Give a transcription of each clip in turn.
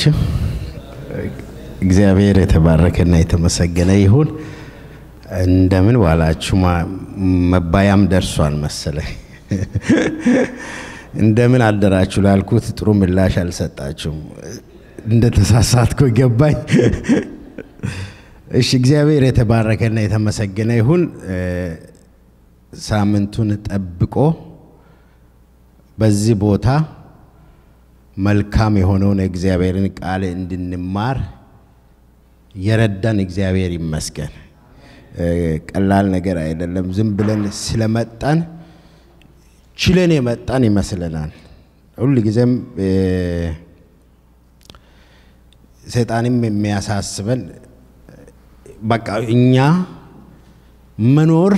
ዋላችሁ። እግዚአብሔር የተባረከና የተመሰገነ ይሁን። እንደምን ዋላችሁ መባያም ደርሷል መሰለኝ። እንደምን አደራችሁ ላልኩት ጥሩ ምላሽ አልሰጣችሁም። እንደ ተሳሳትኩ ገባኝ። እሺ፣ እግዚአብሔር የተባረከና የተመሰገነ ይሁን። ሳምንቱን ጠብቆ በዚህ ቦታ መልካም የሆነውን የእግዚአብሔርን ቃል እንድንማር የረዳን እግዚአብሔር ይመስገን። ቀላል ነገር አይደለም። ዝም ብለን ስለመጣን ችለን የመጣን ይመስለናል። ሁል ጊዜም ሰይጣንም የሚያሳስበን በቃ እኛ መኖር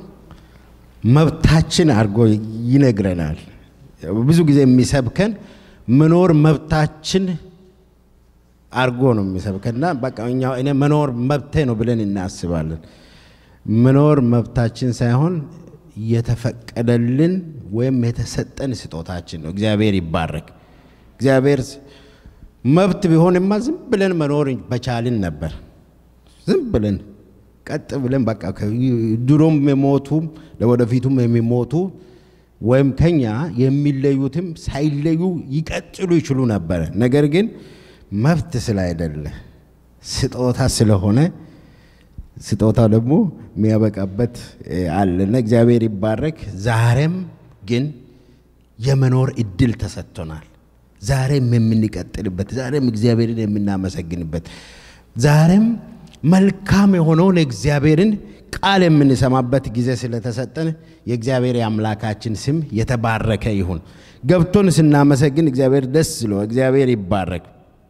መብታችን አድርጎ ይነግረናል። ብዙ ጊዜ የሚሰብከን መኖር መብታችን አድርጎ ነው የሚሰብከና በቃ እኛ እኔ መኖር መብቴ ነው ብለን እናስባለን። መኖር መብታችን ሳይሆን የተፈቀደልን ወይም የተሰጠን ስጦታችን ነው። እግዚአብሔር ይባረክ። እግዚአብሔር መብት ቢሆንማ ዝም ብለን መኖር በቻልን ነበር። ዝም ብለን ቀጥ ብለን በቃ ድሮም የሞቱም ለወደፊቱም የሚሞቱ ወይም ከኛ የሚለዩትም ሳይለዩ ይቀጥሉ ይችሉ ነበረ። ነገር ግን መብት ስላይደለ ስጦታ ስለሆነ ስጦታው ደግሞ የሚያበቃበት አለና እግዚአብሔር ይባረክ። ዛሬም ግን የመኖር እድል ተሰጥቶናል። ዛሬም የምንቀጥልበት፣ ዛሬም እግዚአብሔርን የምናመሰግንበት፣ ዛሬም መልካም የሆነውን እግዚአብሔርን ቃል የምንሰማበት ጊዜ ስለተሰጠን የእግዚአብሔር የአምላካችን ስም የተባረከ ይሁን። ገብቶን ስናመሰግን እግዚአብሔር ደስ ስለ እግዚአብሔር ይባረክ።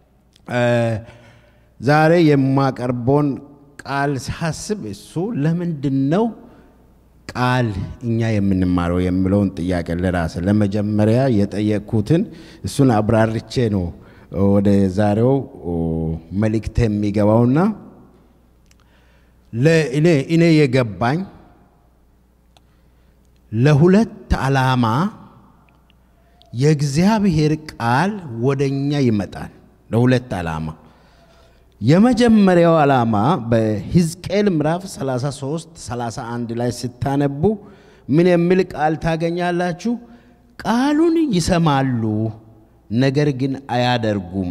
ዛሬ የማቀርበውን ቃል ሳስብ እሱ ለምንድን ነው ቃል እኛ የምንማረው የሚለውን ጥያቄ ለራስ ለመጀመሪያ የጠየቅኩትን እሱን አብራርቼ ነው ወደ ዛሬው መልእክት የሚገባውና ለእኔ እኔ የገባኝ ለሁለት ዓላማ የእግዚአብሔር ቃል ወደ እኛ ይመጣል። ለሁለት ዓላማ የመጀመሪያው ዓላማ በሕዝቅኤል ምዕራፍ 33 31 ላይ ስታነቡ ምን የሚል ቃል ታገኛላችሁ? ቃሉን ይሰማሉ፣ ነገር ግን አያደርጉም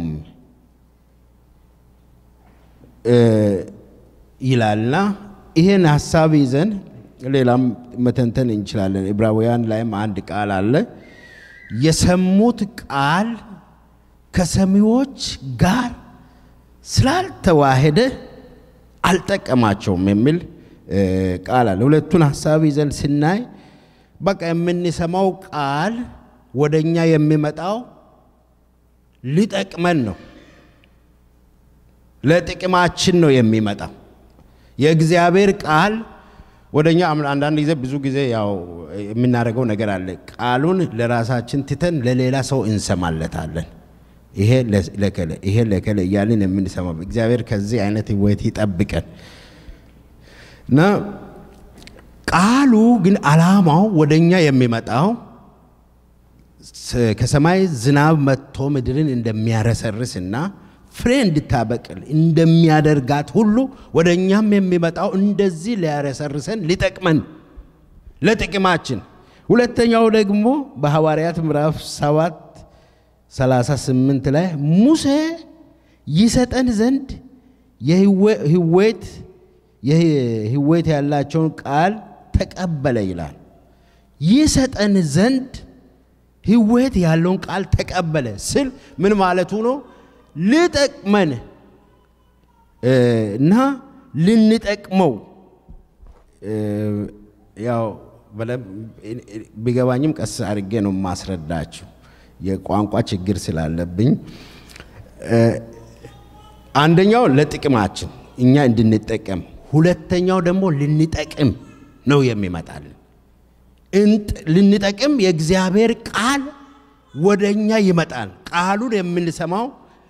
ይላልና ይህን ሀሳብ ይዘን ሌላም መተንተን እንችላለን። ዕብራውያን ላይም አንድ ቃል አለ። የሰሙት ቃል ከሰሚዎች ጋር ስላልተዋሄደ አልጠቀማቸውም የሚል ቃል አለ። ሁለቱን ሀሳብ ይዘን ስናይ በቃ የምንሰማው ቃል ወደ እኛ የሚመጣው ሊጠቅመን ነው፣ ለጥቅማችን ነው የሚመጣው። የእግዚአብሔር ቃል ወደ እኛ አንዳንድ ጊዜ ብዙ ጊዜ ያው የምናደርገው ነገር አለ። ቃሉን ለራሳችን ትተን ለሌላ ሰው እንሰማለታለን። ይሄ ለከለ ይሄ ለከለ እያልን የምንሰማ እግዚአብሔር ከዚህ አይነት ህይወት ይጠብቀን እና ቃሉ ግን ዓላማው ወደ እኛ የሚመጣው ከሰማይ ዝናብ መጥቶ ምድርን እንደሚያረሰርስና ፍሬ እንድታበቅል እንደሚያደርጋት ሁሉ ወደ እኛም የሚመጣው እንደዚህ ሊያረሰርሰን ሊጠቅመን ለጥቅማችን። ሁለተኛው ደግሞ በሐዋርያት ምዕራፍ ሰባት 38 ላይ ሙሴ ይሰጠን ዘንድ የህይወት የህይወት ያላቸውን ቃል ተቀበለ ይላል። ይሰጠን ዘንድ ህይወት ያለውን ቃል ተቀበለ ስል ምን ማለቱ ነው? ልጠቅመን እና ልንጠቅመው ያው ቢገባኝም ቀስ አድርጌ ነው ማስረዳችሁ የቋንቋ ችግር ስላለብኝ አንደኛው ለጥቅማችን እኛ እንድንጠቀም፣ ሁለተኛው ደግሞ ልንጠቅም ነው የሚመጣልን። ልንጠቅም የእግዚአብሔር ቃል ወደ እኛ ይመጣል። ቃሉን የምንሰማው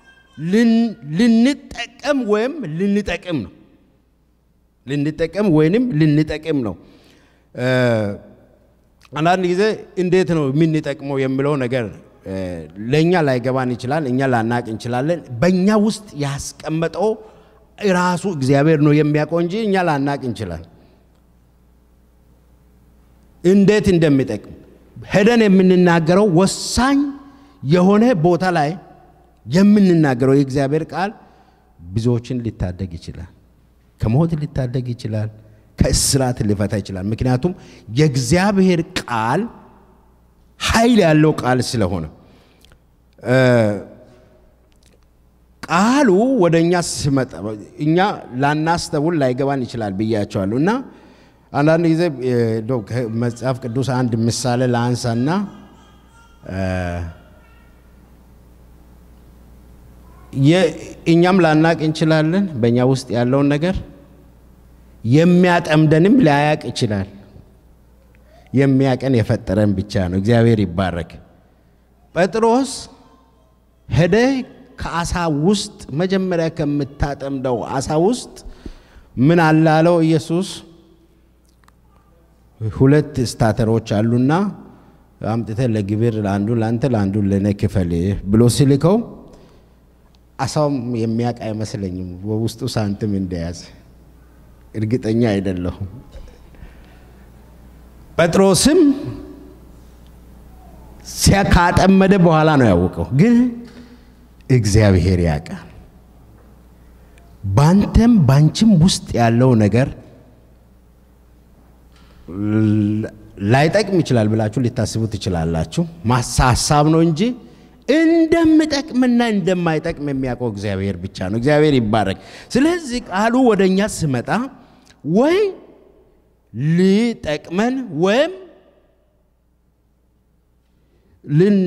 ልንጠቀም ወይም ልንጠቅም ነው። ልንጠቀም ወይንም ልንጠቅም ነው። አንዳንድ ጊዜ እንዴት ነው የምንጠቅመው የሚለው ነገር ለእኛ ላይገባን ይችላል፣ እኛ ላናቅ እንችላለን። በእኛ ውስጥ ያስቀመጠው ራሱ እግዚአብሔር ነው የሚያውቀው እንጂ እኛ ላናቅ እንችላል። እንዴት እንደሚጠቅም ሄደን የምንናገረው ወሳኝ የሆነ ቦታ ላይ የምንናገረው የእግዚአብሔር ቃል ብዙዎችን ሊታደግ ይችላል። ከሞት ሊታደግ ይችላል። ከእስራት ሊፈታ ይችላል። ምክንያቱም የእግዚአብሔር ቃል ኃይል ያለው ቃል ስለሆነ ቃሉ ወደ እኛ ሲመጣ እኛ ላናስተውል ላይገባን ይችላል ብያቸዋለሁ እና አንዳንድ ጊዜ መጽሐፍ ቅዱስ አንድ ምሳሌ ለአንሳና እኛም ላናቅ እንችላለን በእኛ ውስጥ ያለውን ነገር የሚያጠምደንም ላያቅ ይችላል። የሚያቀን የፈጠረን ብቻ ነው። እግዚአብሔር ይባረክ። ጴጥሮስ ሄደ ከአሳ ውስጥ መጀመሪያ ከምታጠምደው አሳ ውስጥ ምን አላለው ኢየሱስ? ሁለት ስታተሮች አሉና አምጥተ ለግብር ለአንዱ ለአንተ ለአንዱ ለእኔ ክፈል ብሎ ሲልከው አሳውም የሚያውቅ አይመስለኝም በውስጡ ሳንቲም እንደያዘ እርግጠኛ አይደለሁም። ጴጥሮስም ካጠመደ በኋላ ነው ያወቀው። ግን እግዚአብሔር ያውቃል። ባንተም ባንቺም ውስጥ ያለው ነገር ላይጠቅም ይችላል ብላችሁ ሊታስቡ ትችላላችሁ። ሀሳብ ነው እንጂ እንደምጠቅምና እንደማይጠቅም የሚያውቀው እግዚአብሔር ብቻ ነው። እግዚአብሔር ይባረክ። ስለዚህ ቃሉ ወደ እኛ ስመጣ ወይ ሊጠቅመን ወይም ልን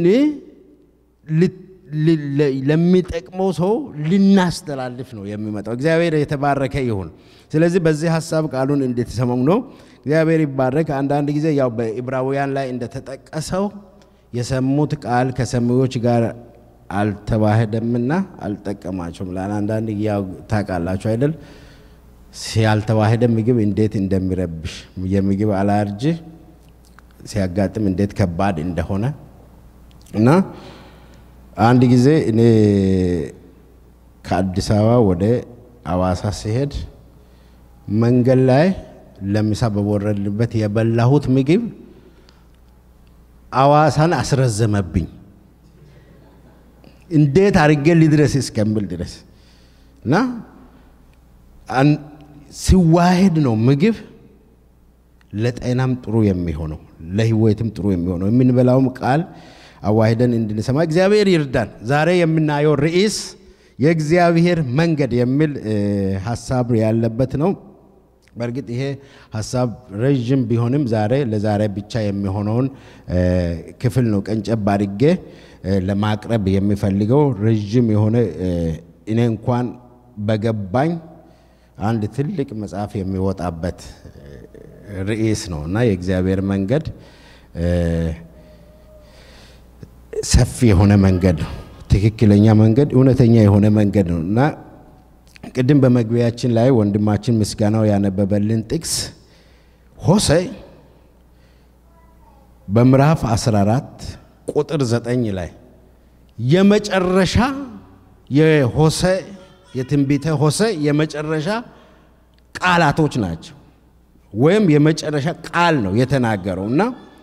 ለሚጠቅመው ሰው ልናስተላልፍ ነው የሚመጣው። እግዚአብሔር የተባረከ ይሁን። ስለዚህ በዚህ ሀሳብ ቃሉን እንድትሰማው ነው። እግዚአብሔር ይባረክ። አንዳንድ ጊዜ ያው በዕብራውያን ላይ እንደተጠቀሰው የሰሙት ቃል ከሰሚዎች ጋር አልተዋህደምና አልጠቀማቸውም። ለአንዳንድ ያው ታውቃላችሁ አይደል? ያልተዋህደ ምግብ እንዴት እንደሚረብሽ የምግብ አላርጂ ሲያጋጥም እንዴት ከባድ እንደሆነ እና አንድ ጊዜ እኔ ከአዲስ አበባ ወደ አዋሳ ሲሄድ መንገድ ላይ ለምሳ በወረድንበት የበላሁት ምግብ አዋሳን አስረዘመብኝ። እንዴት አድርጌ ሊድረስ እስከምል ድረስ እና ሲዋሄድ ነው ምግብ ለጤናም ጥሩ የሚሆነው ለሕይወትም ጥሩ የሚሆነው የምንበላውም ቃል አዋሂደን እንድንሰማ እግዚአብሔር ይርዳን። ዛሬ የምናየው ርዕስ የእግዚአብሔር መንገድ የሚል ሀሳብ ያለበት ነው። በእርግጥ ይሄ ሀሳብ ረዥም ቢሆንም ዛሬ ለዛሬ ብቻ የሚሆነውን ክፍል ነው ቀንጨብ አድርጌ ለማቅረብ የሚፈልገው። ረዥም የሆነ እኔ እንኳን በገባኝ አንድ ትልቅ መጽሐፍ የሚወጣበት ርዕስ ነው እና የእግዚአብሔር መንገድ ሰፊ የሆነ መንገድ ነው። ትክክለኛ መንገድ፣ እውነተኛ የሆነ መንገድ ነው እና ቅድም በመግቢያችን ላይ ወንድማችን ምስጋናው ያነበበልን ጥቅስ ሆሴዕ በምዕራፍ 14 ቁጥር 9 ላይ የመጨረሻ የሆሴዕ የትንቢተ ሆሴዕ የመጨረሻ ቃላቶች ናቸው፣ ወይም የመጨረሻ ቃል ነው የተናገረው እና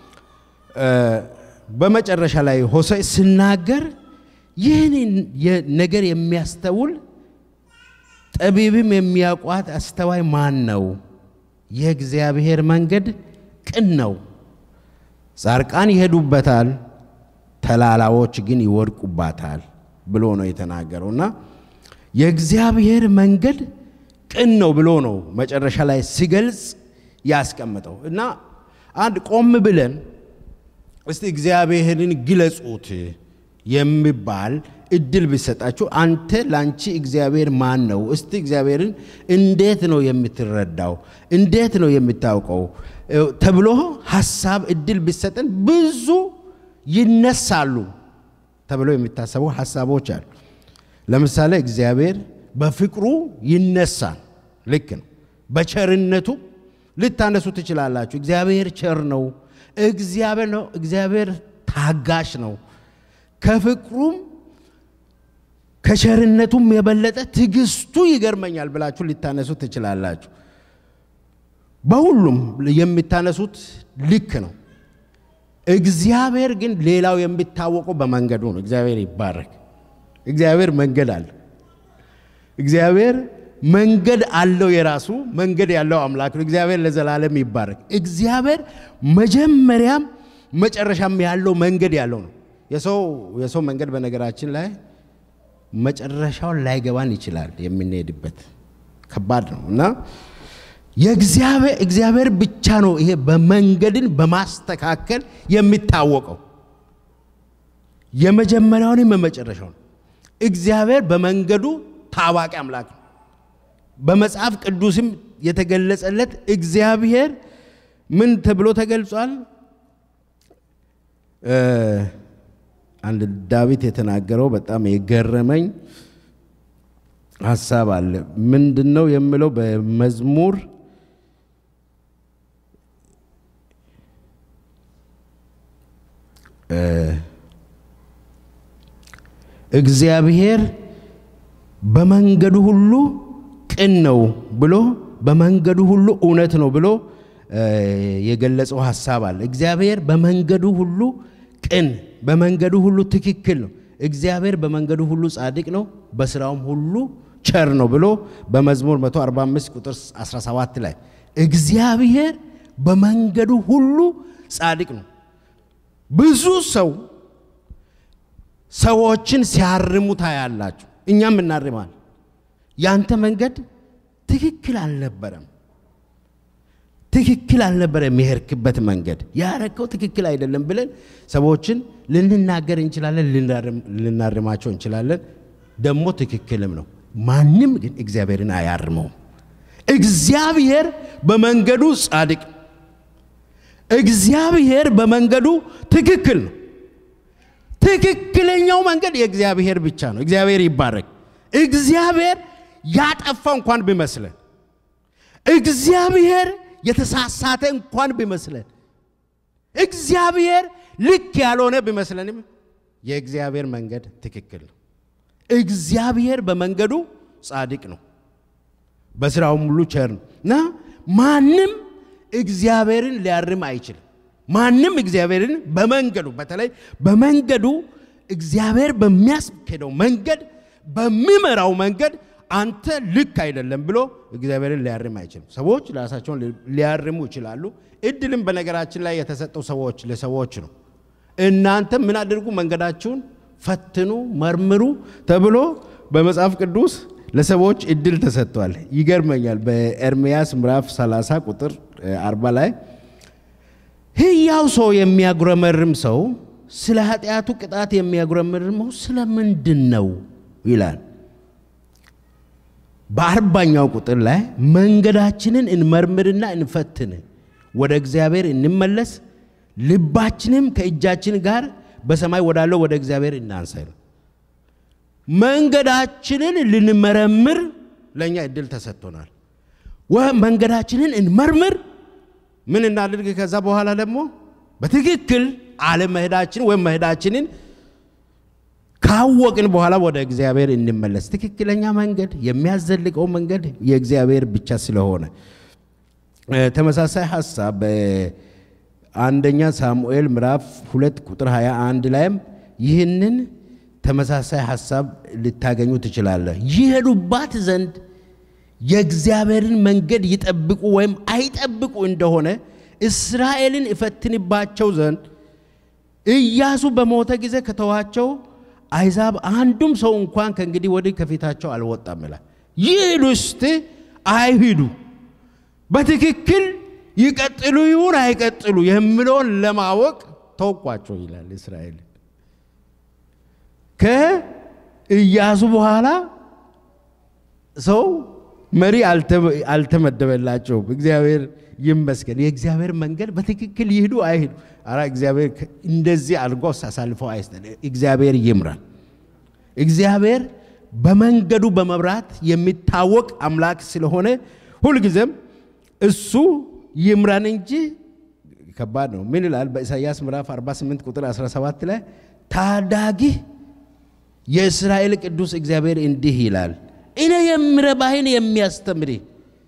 በመጨረሻ ላይ ሆሴዕ ሲናገር ይህን ነገር የሚያስተውል ጠቢብም የሚያውቋት አስተዋይ ማን ነው? የእግዚአብሔር መንገድ ቅን ነው፣ ጻድቃን ይሄዱበታል፣ ተላላዎች ግን ይወድቁባታል ብሎ ነው የተናገረው እና የእግዚአብሔር መንገድ ቅን ነው ብሎ ነው መጨረሻ ላይ ሲገልጽ ያስቀምጠው እና አንድ ቆም ብለን እስቲ እግዚአብሔርን ግለጹት የሚባል እድል ቢሰጣችሁ አንተ ላንቺ እግዚአብሔር ማን ነው? እስቲ እግዚአብሔርን እንዴት ነው የምትረዳው? እንዴት ነው የምታውቀው? ተብሎ ሀሳብ እድል ቢሰጠን ብዙ ይነሳሉ ተብሎ የሚታሰቡ ሀሳቦች አሉ። ለምሳሌ እግዚአብሔር በፍቅሩ ይነሳል። ልክ ነው። በቸርነቱ ልታነሱ ትችላላችሁ። እግዚአብሔር ቸር ነው። እግዚአብሔር ነው። እግዚአብሔር ታጋሽ ነው። ከፍቅሩም ከቸርነቱም የበለጠ ትዕግስቱ ይገርመኛል ብላችሁ ሊታነሱ ትችላላችሁ። በሁሉም የሚታነሱት ልክ ነው። እግዚአብሔር ግን ሌላው የሚታወቀው በመንገዱ ነው። እግዚአብሔር ይባረክ። እግዚአብሔር መንገድ አለ። እግዚአብሔር መንገድ አለው። የራሱ መንገድ ያለው አምላክ ነው። እግዚአብሔር ለዘላለም ይባረክ። እግዚአብሔር መጀመሪያም መጨረሻም ያለው መንገድ ያለው ነው። የሰው የሰው መንገድ በነገራችን ላይ መጨረሻውን ላይገባን ይችላል። የምንሄድበት ከባድ ነው እና የእግዚአብሔር እግዚአብሔር ብቻ ነው ይሄ በመንገድን በማስተካከል የሚታወቀው የመጀመሪያውንም የመጨረሻውን እግዚአብሔር በመንገዱ ታዋቂ አምላክ ነው። በመጽሐፍ ቅዱስም የተገለጸለት እግዚአብሔር ምን ተብሎ ተገልጿል? አንድ ዳዊት የተናገረው በጣም የገረመኝ ሀሳብ አለ። ምንድን ነው የምለው? በመዝሙር እግዚአብሔር በመንገዱ ሁሉ ቅን ነው ብሎ በመንገዱ ሁሉ እውነት ነው ብሎ የገለጸው ሀሳብ አለ። እግዚአብሔር በመንገዱ ሁሉ ቅን፣ በመንገዱ ሁሉ ትክክል ነው። እግዚአብሔር በመንገዱ ሁሉ ጻድቅ ነው፣ በስራውም ሁሉ ቸር ነው ብሎ በመዝሙር 145 ቁጥር 17 ላይ እግዚአብሔር በመንገዱ ሁሉ ጻድቅ ነው። ብዙ ሰው ሰዎችን ሲያርሙ ታያላችሁ። እኛም እናርማል። ያንተ መንገድ ትክክል አልነበረም፣ ትክክል አልነበረም። የሄድክበት መንገድ ያረከው ትክክል አይደለም ብለን ሰዎችን ልንናገር እንችላለን፣ ልናርማቸው እንችላለን። ደግሞ ትክክልም ነው። ማንም ግን እግዚአብሔርን አያርመውም። እግዚአብሔር በመንገዱ ጻድቅ፣ እግዚአብሔር በመንገዱ ትክክል ነው። ትክክለኛው መንገድ የእግዚአብሔር ብቻ ነው። እግዚአብሔር ይባረክ። እግዚአብሔር ያጠፋ እንኳን ቢመስለን፣ እግዚአብሔር የተሳሳተ እንኳን ቢመስለን፣ እግዚአብሔር ልክ ያልሆነ ቢመስለንም የእግዚአብሔር መንገድ ትክክል ነው። እግዚአብሔር በመንገዱ ጻድቅ ነው፣ በስራውም ሁሉ ቸር ነው እና ማንም እግዚአብሔርን ሊያርም አይችልም። ማንም እግዚአብሔርን በመንገዱ በተለይ በመንገዱ እግዚአብሔር በሚያስኬደው መንገድ በሚመራው መንገድ አንተ ልክ አይደለም ብሎ እግዚአብሔርን ሊያርም አይችልም። ሰዎች ራሳቸውን ሊያርሙ ይችላሉ። እድልም በነገራችን ላይ የተሰጠው ሰዎች ለሰዎች ነው። እናንተ ምን አድርጉ? መንገዳችሁን ፈትኑ፣ መርምሩ ተብሎ በመጽሐፍ ቅዱስ ለሰዎች እድል ተሰጥቷል። ይገርመኛል። በኤርምያስ ምዕራፍ 30 ቁጥር 40 ላይ ሕያው ሰው የሚያጉረመርም ሰው ስለ ኃጢአቱ ቅጣት የሚያጉረመርመው ስለ ምንድን ነው ይላል። በአርባኛው ቁጥር ላይ መንገዳችንን እንመርምርና እንፈትን፣ ወደ እግዚአብሔር እንመለስ፣ ልባችንም ከእጃችን ጋር በሰማይ ወዳለው ወደ እግዚአብሔር እናንሳ ይላል። መንገዳችንን ልንመረምር ለእኛ እድል ተሰጥቶናል። መንገዳችንን እንመርምር ምን እናድርግ? ከዛ በኋላ ደግሞ በትክክል አለመሄዳችን ወይም መሄዳችንን ካወቅን በኋላ ወደ እግዚአብሔር እንመለስ። ትክክለኛ መንገድ የሚያዘልቀው መንገድ የእግዚአብሔር ብቻ ስለሆነ ተመሳሳይ ሀሳብ በአንደኛ ሳሙኤል ምዕራፍ ሁለት ቁጥር 21 ላይም ይህንን ተመሳሳይ ሀሳብ ልታገኙ ትችላለህ። ይሄዱባት ዘንድ የእግዚአብሔርን መንገድ ይጠብቁ ወይም አይጠብቁ እንደሆነ እስራኤልን እፈትንባቸው ዘንድ ኢያሱ በሞተ ጊዜ ከተዋቸው አይዛብ አንዱም ሰው እንኳን ከእንግዲህ ወዲህ ከፊታቸው አልወጣም ይላል። ይሂዱ እስቲ አይሂዱ፣ በትክክል ይቀጥሉ ይሁን አይቀጥሉ የሚለውን ለማወቅ ተወቋቸው ይላል። እስራኤል ከኢያሱ በኋላ ሰው መሪ አልተመደበላቸውም። እግዚአብሔር ይመስገን። የእግዚአብሔር መንገድ በትክክል ይሂዱ አይሂዱ፣ ኧረ እግዚአብሔር እንደዚህ አድርጎ አሳልፈው አይስጠን። እግዚአብሔር ይምራል። እግዚአብሔር በመንገዱ በመብራት የሚታወቅ አምላክ ስለሆነ ሁልጊዜም እሱ ይምራን እንጂ ከባድ ነው። ምን ይላል? በኢሳይያስ ምዕራፍ 48 ቁጥር 17 ላይ ታዳጊ የእስራኤል ቅዱስ እግዚአብሔር እንዲህ ይላል፣ እኔ የምረባህን የሚያስተምርህ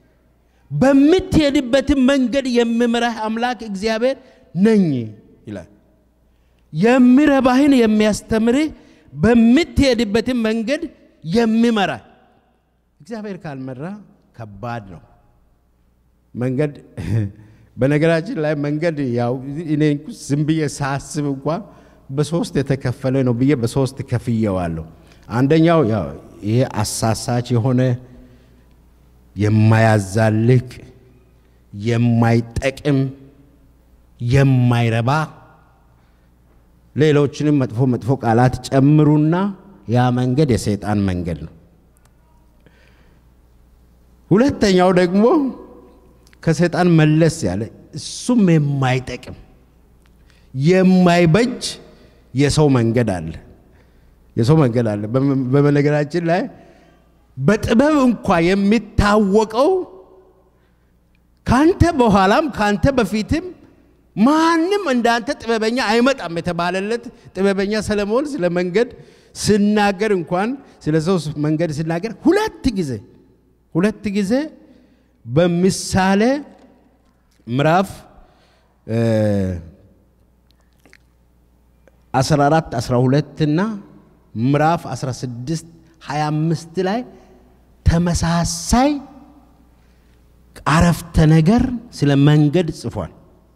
በምትሄድበትም መንገድ የምምራህ አምላክ እግዚአብሔር ነኝ ይላል። የምረባህን የሚያስተምርህ በምትሄድበትም መንገድ የሚመራ እግዚአብሔር ካልመራ ከባድ ነው። መንገድ በነገራችን ላይ መንገድ ያው እኔ ዝም ብዬ ሳስብ እንኳ በሶስት የተከፈለ ነው ብዬ በሶስት ከፍየዋለሁ። አንደኛው ያው ይሄ አሳሳች የሆነ የማያዛልቅ የማይጠቅም የማይረባ ሌሎችንም መጥፎ መጥፎ ቃላት ጨምሩና ያ መንገድ የሰይጣን መንገድ ነው። ሁለተኛው ደግሞ ከሰይጣን መለስ ያለ እሱም የማይጠቅም የማይበጅ የሰው መንገድ አለ። የሰው መንገድ አለ። በነገራችን ላይ በጥበብ እንኳ የሚታወቀው ካንተ በኋላም ካንተ በፊትም ማንም እንዳንተ ጥበበኛ አይመጣም የተባለለት ጥበበኛ ሰለሞን ስለ መንገድ ስናገር እንኳን ስለ ሰው መንገድ ስናገር ሁለት ጊዜ ሁለት ጊዜ በምሳሌ ምዕራፍ 14 12 እና ምዕራፍ 16 25 ላይ ተመሳሳይ አረፍተ ነገር ስለ መንገድ ጽፏል።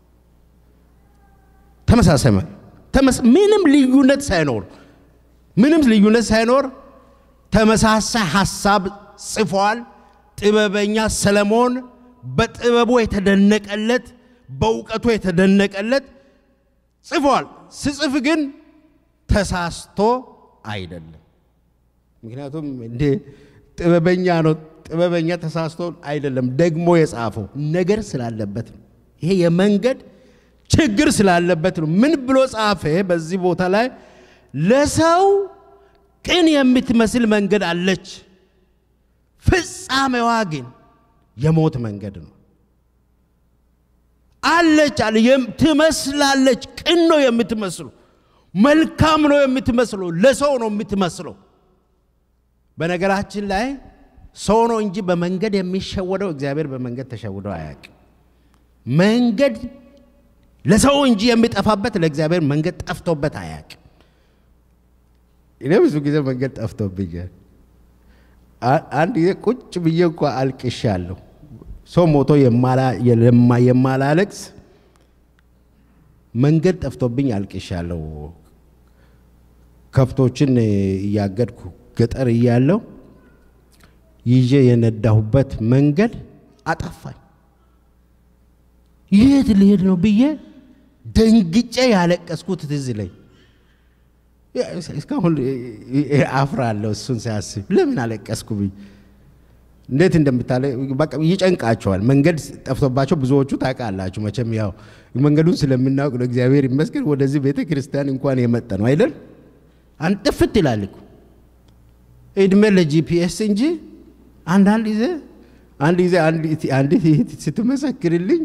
ተመሳሳይ ምንም ልዩነት ሳይኖር ምንም ልዩነት ሳይኖር ተመሳሳይ ሀሳብ ጽፏል። ጥበበኛ ሰለሞን በጥበቡ የተደነቀለት በእውቀቱ የተደነቀለት ጽፏል። ስጽፍ ግን ተሳስቶ አይደለም። ምክንያቱም እንዴ ጥበበኛ ነው። ጥበበኛ ተሳስቶ አይደለም፣ ደግሞ የጻፈው ነገር ስላለበት ነው። ይሄ የመንገድ ችግር ስላለበት ነው። ምን ብሎ ጻፈ? በዚህ ቦታ ላይ ለሰው ቅን የምትመስል መንገድ አለች፣ ፍጻሜዋ ግን የሞት መንገድ ነው። አለች አለ ትመስላለች። ቅን ነው የምትመስሉ፣ መልካም ነው የምትመስለው፣ ለሰው ነው የምትመስለው። በነገራችን ላይ ሰው ነው እንጂ በመንገድ የሚሸወደው እግዚአብሔር በመንገድ ተሸውዶ አያውቅም። መንገድ ለሰው እንጂ የሚጠፋበት ለእግዚአብሔር መንገድ ጠፍቶበት አያውቅም። እኔ ብዙ ጊዜ መንገድ ጠፍቶብኛል። አንድ ጊዜ ቁጭ ብዬ እንኳ አልቅሻለሁ። ሰው ሞቶ የማላለቅስ መንገድ ጠፍቶብኝ አልቅሻለሁ። ከብቶችን እያገድኩ ገጠር እያለሁ ይዤ የነዳሁበት መንገድ አጠፋኝ። የት ልሄድ ነው ብዬ ደንግጬ ያለቀስኩት ትዝ ይለኝ። እስካሁን አፍራለሁ እሱን ሲያስብ። ለምን አለቀስኩ ብዬ እንዴት እንደምታለ በቃ ይጨንቃቸዋል። መንገድ ጠፍቶባቸው ብዙዎቹ ታውቃላችሁ መቼም ያው መንገዱን ስለምናውቅ ነው። እግዚአብሔር ይመስገን ወደዚህ ቤተ ክርስቲያን እንኳን የመጣ ነው አይደል? አንጥፍት ይላል እኮ እድሜ ለጂፒኤስ እንጂ አንዳንድ ጊዜ አንድ ጊዜ አንዲት እህት ስትመሰክርልኝ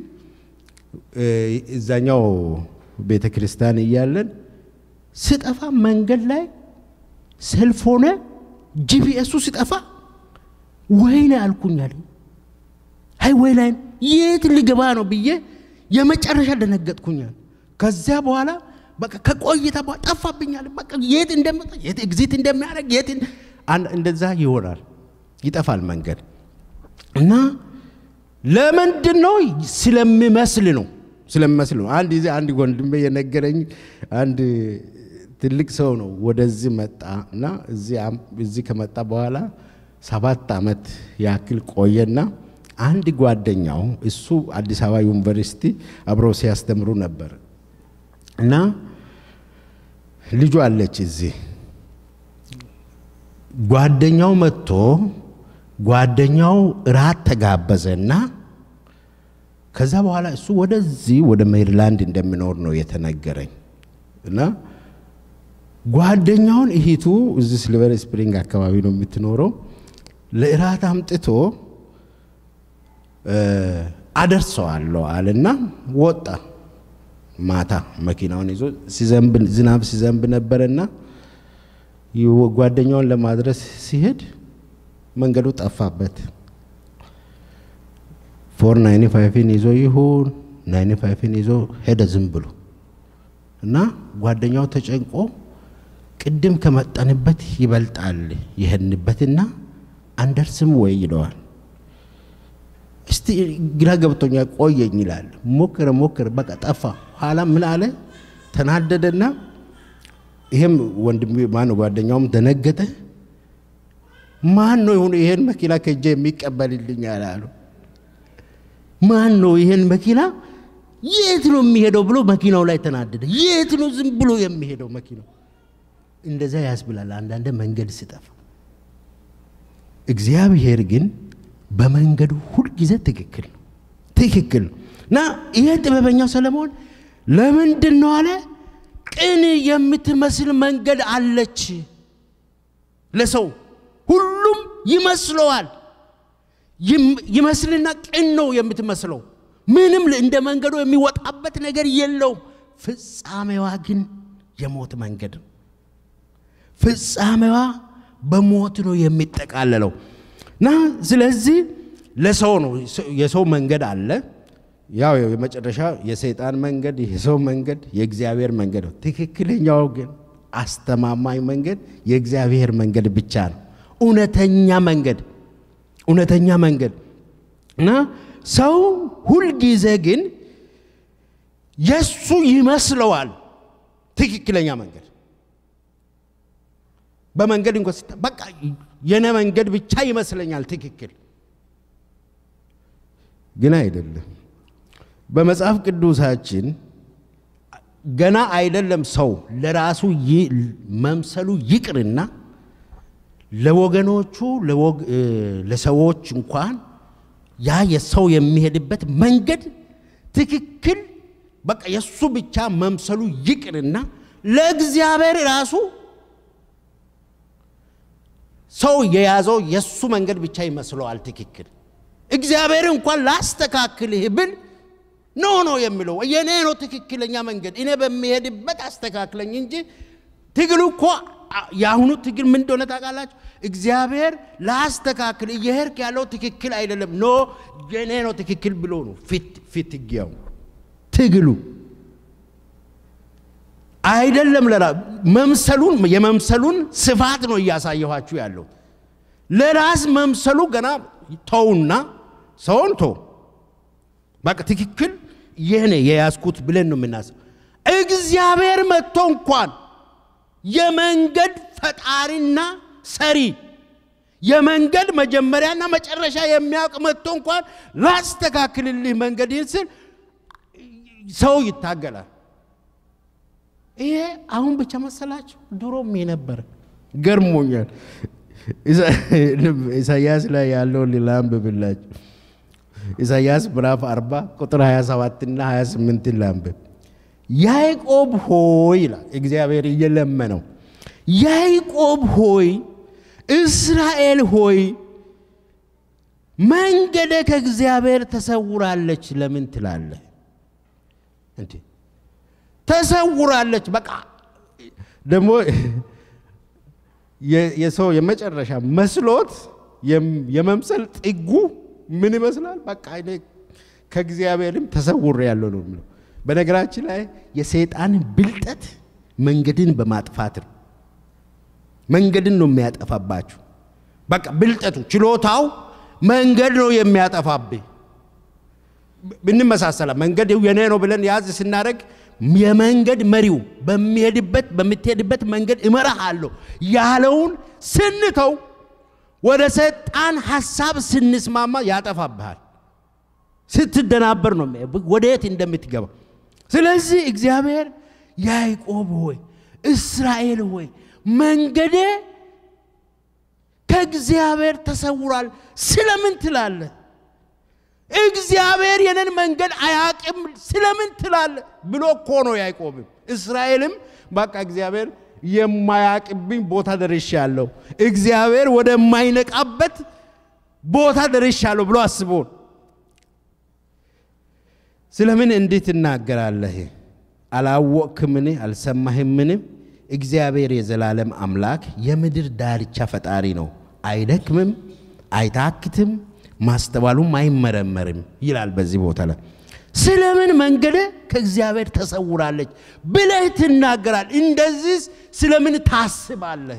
እዛኛው ቤተ ክርስቲያን እያለን ስጠፋ መንገድ ላይ ሰልፍ ሆነ ጂፒኤሱ ሲጠፋ ወይኔ አልኩኛል። አይ ወይ ላይ የት ልገባ ነው ብዬ የመጨረሻ ደነገጥኩኛል። ከዚያ በኋላ በቃ ከቆይታ በኋላ ጠፋብኛል። በቃ የት እንደመጣ የት ኤግዚት እንደሚያደርግ የት እንደዛ ይሆናል፣ ይጠፋል መንገድ እና ለምንድን ነው ስለሚመስል ነው ስለሚመስል ነው። አንድ ጊዜ አንድ ወንድሜ የነገረኝ አንድ ትልቅ ሰው ነው ወደዚህ መጣ እና እዚህ ከመጣ በኋላ ሰባት ዓመት ያክል ቆየና አንድ ጓደኛው እሱ አዲስ አበባ ዩኒቨርሲቲ አብረው ሲያስተምሩ ነበር እና ልጁ አለች እዚህ ጓደኛው መጥቶ ጓደኛው እራት ተጋበዘና ከዛ በኋላ እሱ ወደዚህ ወደ ሜሪላንድ እንደሚኖር ነው የተነገረኝ እና ጓደኛውን እሂቱ እዚህ ሲልቨር ስፕሪንግ አካባቢ ነው የምትኖረው ለእራት አምጥቶ አደርሰዋለሁ አለና ወጣ ማታ መኪናውን ይዞ ሲዘንብ ዝናብ ሲዘንብ ነበረና ይው- ጓደኛውን ለማድረስ ሲሄድ መንገዱ ጠፋበት። ፎር ናይኒ ፋይፍን ይዞ ይሁን ናይኒ ፋይፍን ይዞ ሄደ ዝም ብሎ እና ጓደኛው ተጨንቆ ቅድም ከመጠንበት ይበልጣል የሄድንበትና አንደርስም ወይ ይለዋል። እስቲ ግራ ገብቶኛ ቆየኝ ይላል። ሞክረ ሞክረ በቃ ጠፋ። ኋላ ምን አለ ተናደደና ይሄም ወንድም ማን ጓደኛውም ደነገጠ። ማን ነው ይሁን ይሄን መኪና ከእጄ የሚቀበልልኝ አላሉ። ማን ነው ይሄን መኪና የት ነው የሚሄደው ብሎ መኪናው ላይ ተናደደ። የት ነው ዝም ብሎ የሚሄደው መኪናው? እንደዛ ያስብላል አንዳንድ መንገድ ስጠፋ። እግዚአብሔር ግን በመንገዱ ሁልጊዜ ትክክል ነው፣ ትክክል ነው እና ይሄ ጥበበኛው ሰለሞን ለምንድን ነው አለ ቅን የምትመስል መንገድ አለች ለሰው ሁሉም ይመስለዋል ይም- ይመስልና ቅን ነው የምትመስለው ምንም ል- እንደ መንገዱ የሚወጣበት ነገር የለውም ፍጻሜዋ ግን የሞት መንገድ ነው ፍጻሜዋ በሞት ነው የሚጠቃለለው እና ስለዚህ ለሰው ነው የሰው መንገድ አለ ያው የመጨረሻ የሰይጣን መንገድ የሰው መንገድ የእግዚአብሔር መንገድ ነው ትክክለኛው ግን አስተማማኝ መንገድ የእግዚአብሔር መንገድ ብቻ ነው እውነተኛ መንገድ እውነተኛ መንገድ እና ሰው ሁልጊዜ ግን የሱ ይመስለዋል ትክክለኛ መንገድ በመንገድ እንኳ ሲታ በቃ የነ መንገድ ብቻ ይመስለኛል ትክክል ግን አይደለም በመጽሐፍ ቅዱሳችን ገና አይደለም ሰው ለራሱ ይ- መምሰሉ ይቅርና ለወገኖቹ ለወግ- እ፣ ለሰዎች እንኳን ያ የሰው የሚሄድበት መንገድ ትክክል በቃ የእሱ ብቻ መምሰሉ ይቅርና ለእግዚአብሔር ራሱ ሰው የያዘው የእሱ መንገድ ብቻ ይመስለዋል ትክክል እግዚአብሔር እንኳን ላስተካክልህ ብል ኖ ኖ የሚለው የኔ ነው ትክክለኛ መንገድ እኔ በሚሄድበት አስተካክለኝ እንጂ ትግሉ እኮ አ- የአሁኑ ትግል ምን እንደሆነ ታውቃላችሁ እግዚአብሔር ላስተካክል እየሄድክ ያለው ትክክል አይደለም ኖ የኔ ነው ትክክል ብሎ ነው ፊት ፊት ግያው ትግሉ አይደለም ለራ መምሰሉን የመምሰሉን ስፋት ነው እያሳየኋችሁ ያለው ለራስ መምሰሉ ገና ተውና ሰውን ተው በቃ ትክክል የኔ የያዝኩት ብለን ነው የምናስብ እግዚአብሔር መጥቶ እንኳን የመንገድ ፈጣሪና ሰሪ የመንገድ መጀመሪያና መጨረሻ የሚያውቅ መጥቶ እንኳን ላስተካክልልህ መንገድህን ስል ሰው ይታገላል ይሄ አሁን ብቻ መሰላችሁ ድሮም የነበረ ገርሞኛል ኢሳ- ኢሳያስ ላይ ያለውን ላንብብላችሁ ኢሳያስ ምዕራፍ 40 ቁጥር 27 እና 28 ላንብብ ያዕቆብ ሆይ ይላል እግዚአብሔር እየለመነው ያዕቆብ ሆይ እስራኤል ሆይ መንገደ ከእግዚአብሔር ተሰውራለች ለምን ትላለህ እንዴ ተሰውራለች በቃ ደግሞ የ- የሰው የመጨረሻ መስሎት የም- የመምሰል ጥጉ ምን ይመስላል? በቃ እኔ ከእግዚአብሔርም ተሰውር ያለው ነው የሚለው። በነገራችን ላይ የሰይጣን ብልጠት መንገድን በማጥፋት ነው። መንገድን ነው የሚያጠፋባችሁ። በቃ ብልጠቱ ችሎታው መንገድ ነው የሚያጠፋብህ። ብንመሳሰላ መንገድ የኔ ነው ብለን ያዝ ስናደርግ የመንገድ መሪው በሚሄድበት በምትሄድበት መንገድ እመራሃለሁ ያለውን ስንተው ወደ ሰይጣን ሀሳብ ስንስማማ ያጠፋብሃል። ስትደናበር ነው የሚያየው ወደየት እንደምትገባ። ስለዚህ እግዚአብሔር ያዕቆብ ሆይ እስራኤል ሆይ መንገዴ ከእግዚአብሔር ተሰውሯል ስለምን ትላለህ? እግዚአብሔር የነን መንገድ አያቅም ስለምን ትላለህ ብሎ እኮ ነው ያዕቆብም እስራኤልም በቃ እግዚአብሔር የማያቅብኝ ቦታ ደርሻለሁ፣ እግዚአብሔር ወደማይነቃበት ቦታ ደርሻለሁ ብሎ አስቦ ስለምን እንዲህ ትናገራለህ? አላወቅክምን? አልሰማህምን? እግዚአብሔር የዘላለም አምላክ የምድር ዳርቻ ፈጣሪ ነው። አይደክምም፣ አይታክትም፣ ማስተዋሉም አይመረመርም ይላል በዚህ ቦታ ላይ። ስለምን መንገደ ከእግዚአብሔር ተሰውራለች ብለህ ትናገራል? እንደዚህ ስለምን ታስባለህ?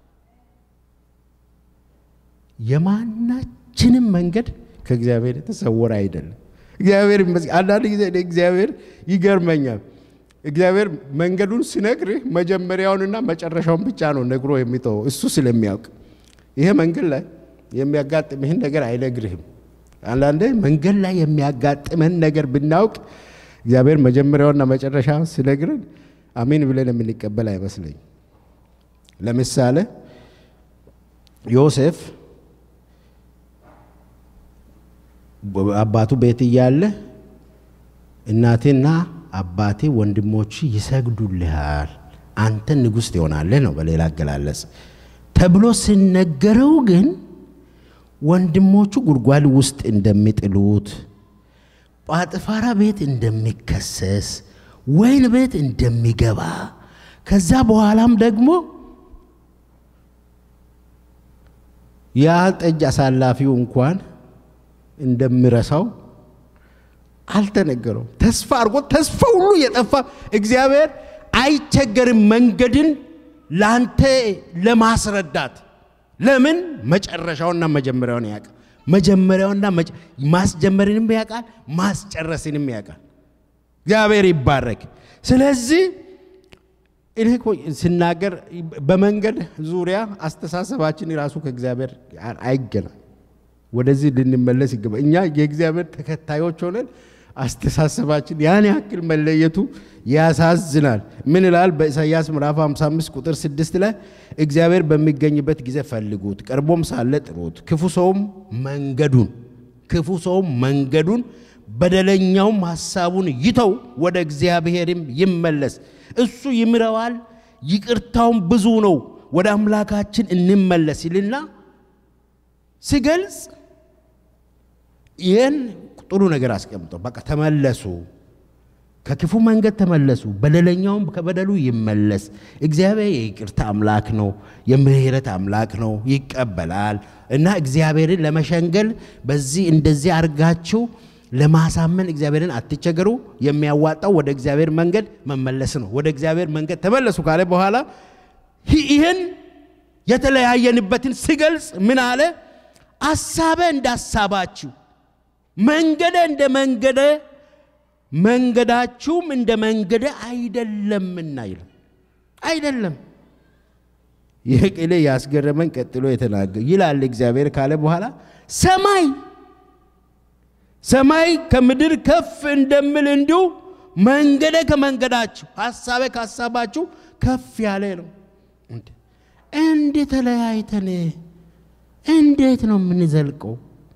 የማናችንም መንገድ ከእግዚአብሔር የተሰወረ አይደለም። እግዚአብሔር ይመስገን። አንዳንድ ጊዜ እኔ እግዚአብሔር ይገርመኛል። እግዚአብሔር መንገዱን ሲነግርህ መጀመሪያውንና መጨረሻውን ብቻ ነው ነግሮ የሚተወው እሱ ስለሚያውቅ። ይሄ መንገድ ላይ የሚያጋጥምህን ነገር አይነግርህም። አንዳንዴ መንገድ ላይ የሚያጋጥመን ነገር ብናውቅ እግዚአብሔር መጀመሪያውና መጨረሻ ሲነግረን አሜን ብለን የምንቀበል አይመስለኝ። ለምሳሌ ዮሴፍ አባቱ ቤት እያለ እናቴና አባቴ ወንድሞች ይሰግዱልሃል፣ አንተ ንጉሥ ትሆናለህ ነው በሌላ አገላለጽ ተብሎ ሲነገረው ግን ወንድሞቹ ጉድጓድ ውስጥ እንደሚጥሉት ጳጥፋራ ቤት እንደሚከሰስ ወይን ቤት እንደሚገባ ከዛ በኋላም ደግሞ ያ ጠጅ አሳላፊው እንኳን እንደሚረሳው አልተነገረውም። ተስፋ አድርጎ ተስፋ ሁሉ የጠፋ እግዚአብሔር አይቸገርም መንገድን ላንተ ለማስረዳት ለምን መጨረሻውና መጀመሪያውን ያውቃል። መጀመሪያውና ማስጀመርንም ያውቃል፣ ማስጨረስንም ያውቃል። እግዚአብሔር ይባረክ። ስለዚህ እኔ እኮ ስናገር በመንገድ ዙሪያ አስተሳሰባችን ራሱ ከእግዚአብሔር አይገናኝ። ወደዚህ ልንመለስ ይገባ። እኛ የእግዚአብሔር ተከታዮች ሆነን አስተሳሰባችን ያን ያክል መለየቱ ያሳዝናል። ምን ይላል በኢሳይያስ ምዕራፍ 55 ቁጥር 6 ላይ እግዚአብሔር በሚገኝበት ጊዜ ፈልጉት፣ ቀርቦም ሳለ ጥሩት። ክፉ ሰውም መንገዱን ክፉ ሰውም መንገዱን በደለኛውም ሐሳቡን ይተው፣ ወደ እግዚአብሔርም ይመለስ፣ እሱ ይምረዋል፣ ይቅርታውም ብዙ ነው፣ ወደ አምላካችን እንመለስ ይልና ሲገልጽ ይህን ጥሩ ነገር አስቀምጦ በቃ ተመለሱ፣ ከክፉ መንገድ ተመለሱ፣ በደለኛውም ከበደሉ ይመለስ። እግዚአብሔር የይቅርታ አምላክ ነው፣ የምህረት አምላክ ነው፣ ይቀበላል እና እግዚአብሔርን ለመሸንገል በዚህ እንደዚህ አድርጋችሁ ለማሳመን እግዚአብሔርን አትቸገሩ። የሚያዋጣው ወደ እግዚአብሔር መንገድ መመለስ ነው። ወደ እግዚአብሔር መንገድ ተመለሱ ካለ በኋላ ይህን የተለያየንበትን ሲገልጽ ምን አለ? አሳበ እንደ ሀሳባችሁ መንገደ እንደ መንገደ መንገዳችሁም እንደ መንገደ አይደለምና ይላል። አይደለም። ይህ ቅሌ ያስገረመን ቀጥሎ የተናገር ይላል እግዚአብሔር ካለ በኋላ ሰማይ ሰማይ ከምድር ከፍ እንደምል እንዲሁ መንገደ ከመንገዳችሁ ሀሳቤ ከሀሳባችሁ ከፍ ያለ ነው። እንዴ ተለያይተን እንዴት ነው የምንዘልቀው?